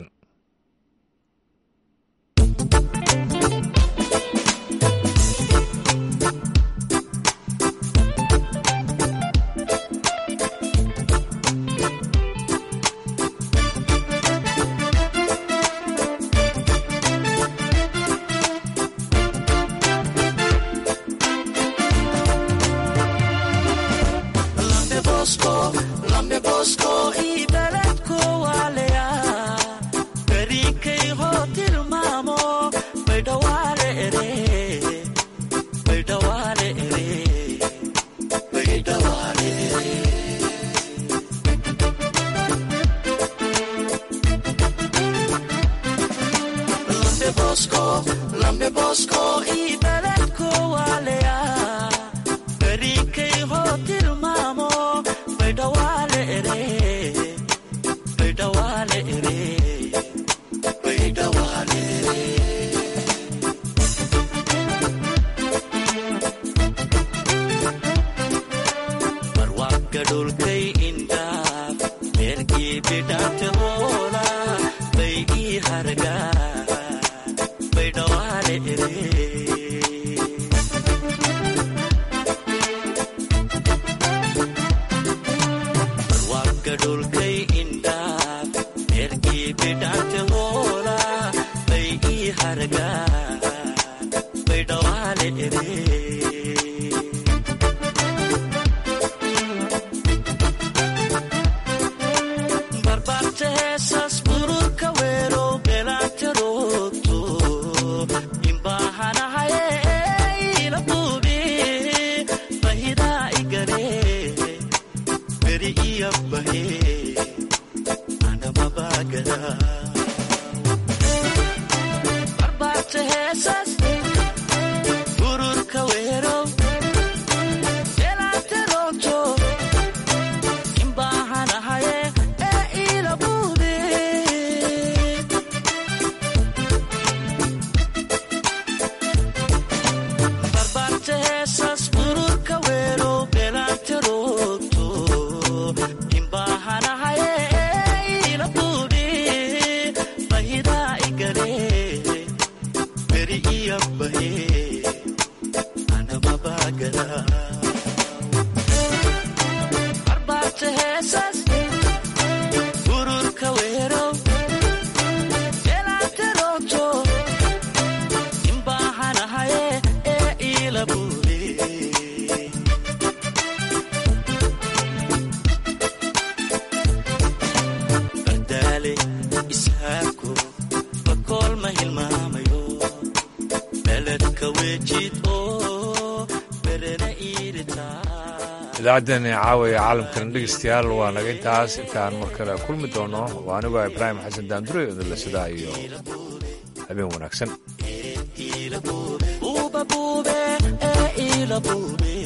idaacaddeenii caawaya caalamkana dhegeystayaal waa naga intaas intaan mar kale kulmi doono waa anigoo ibraahim xasan daandure odole sidaa iyo habeen wanaagsan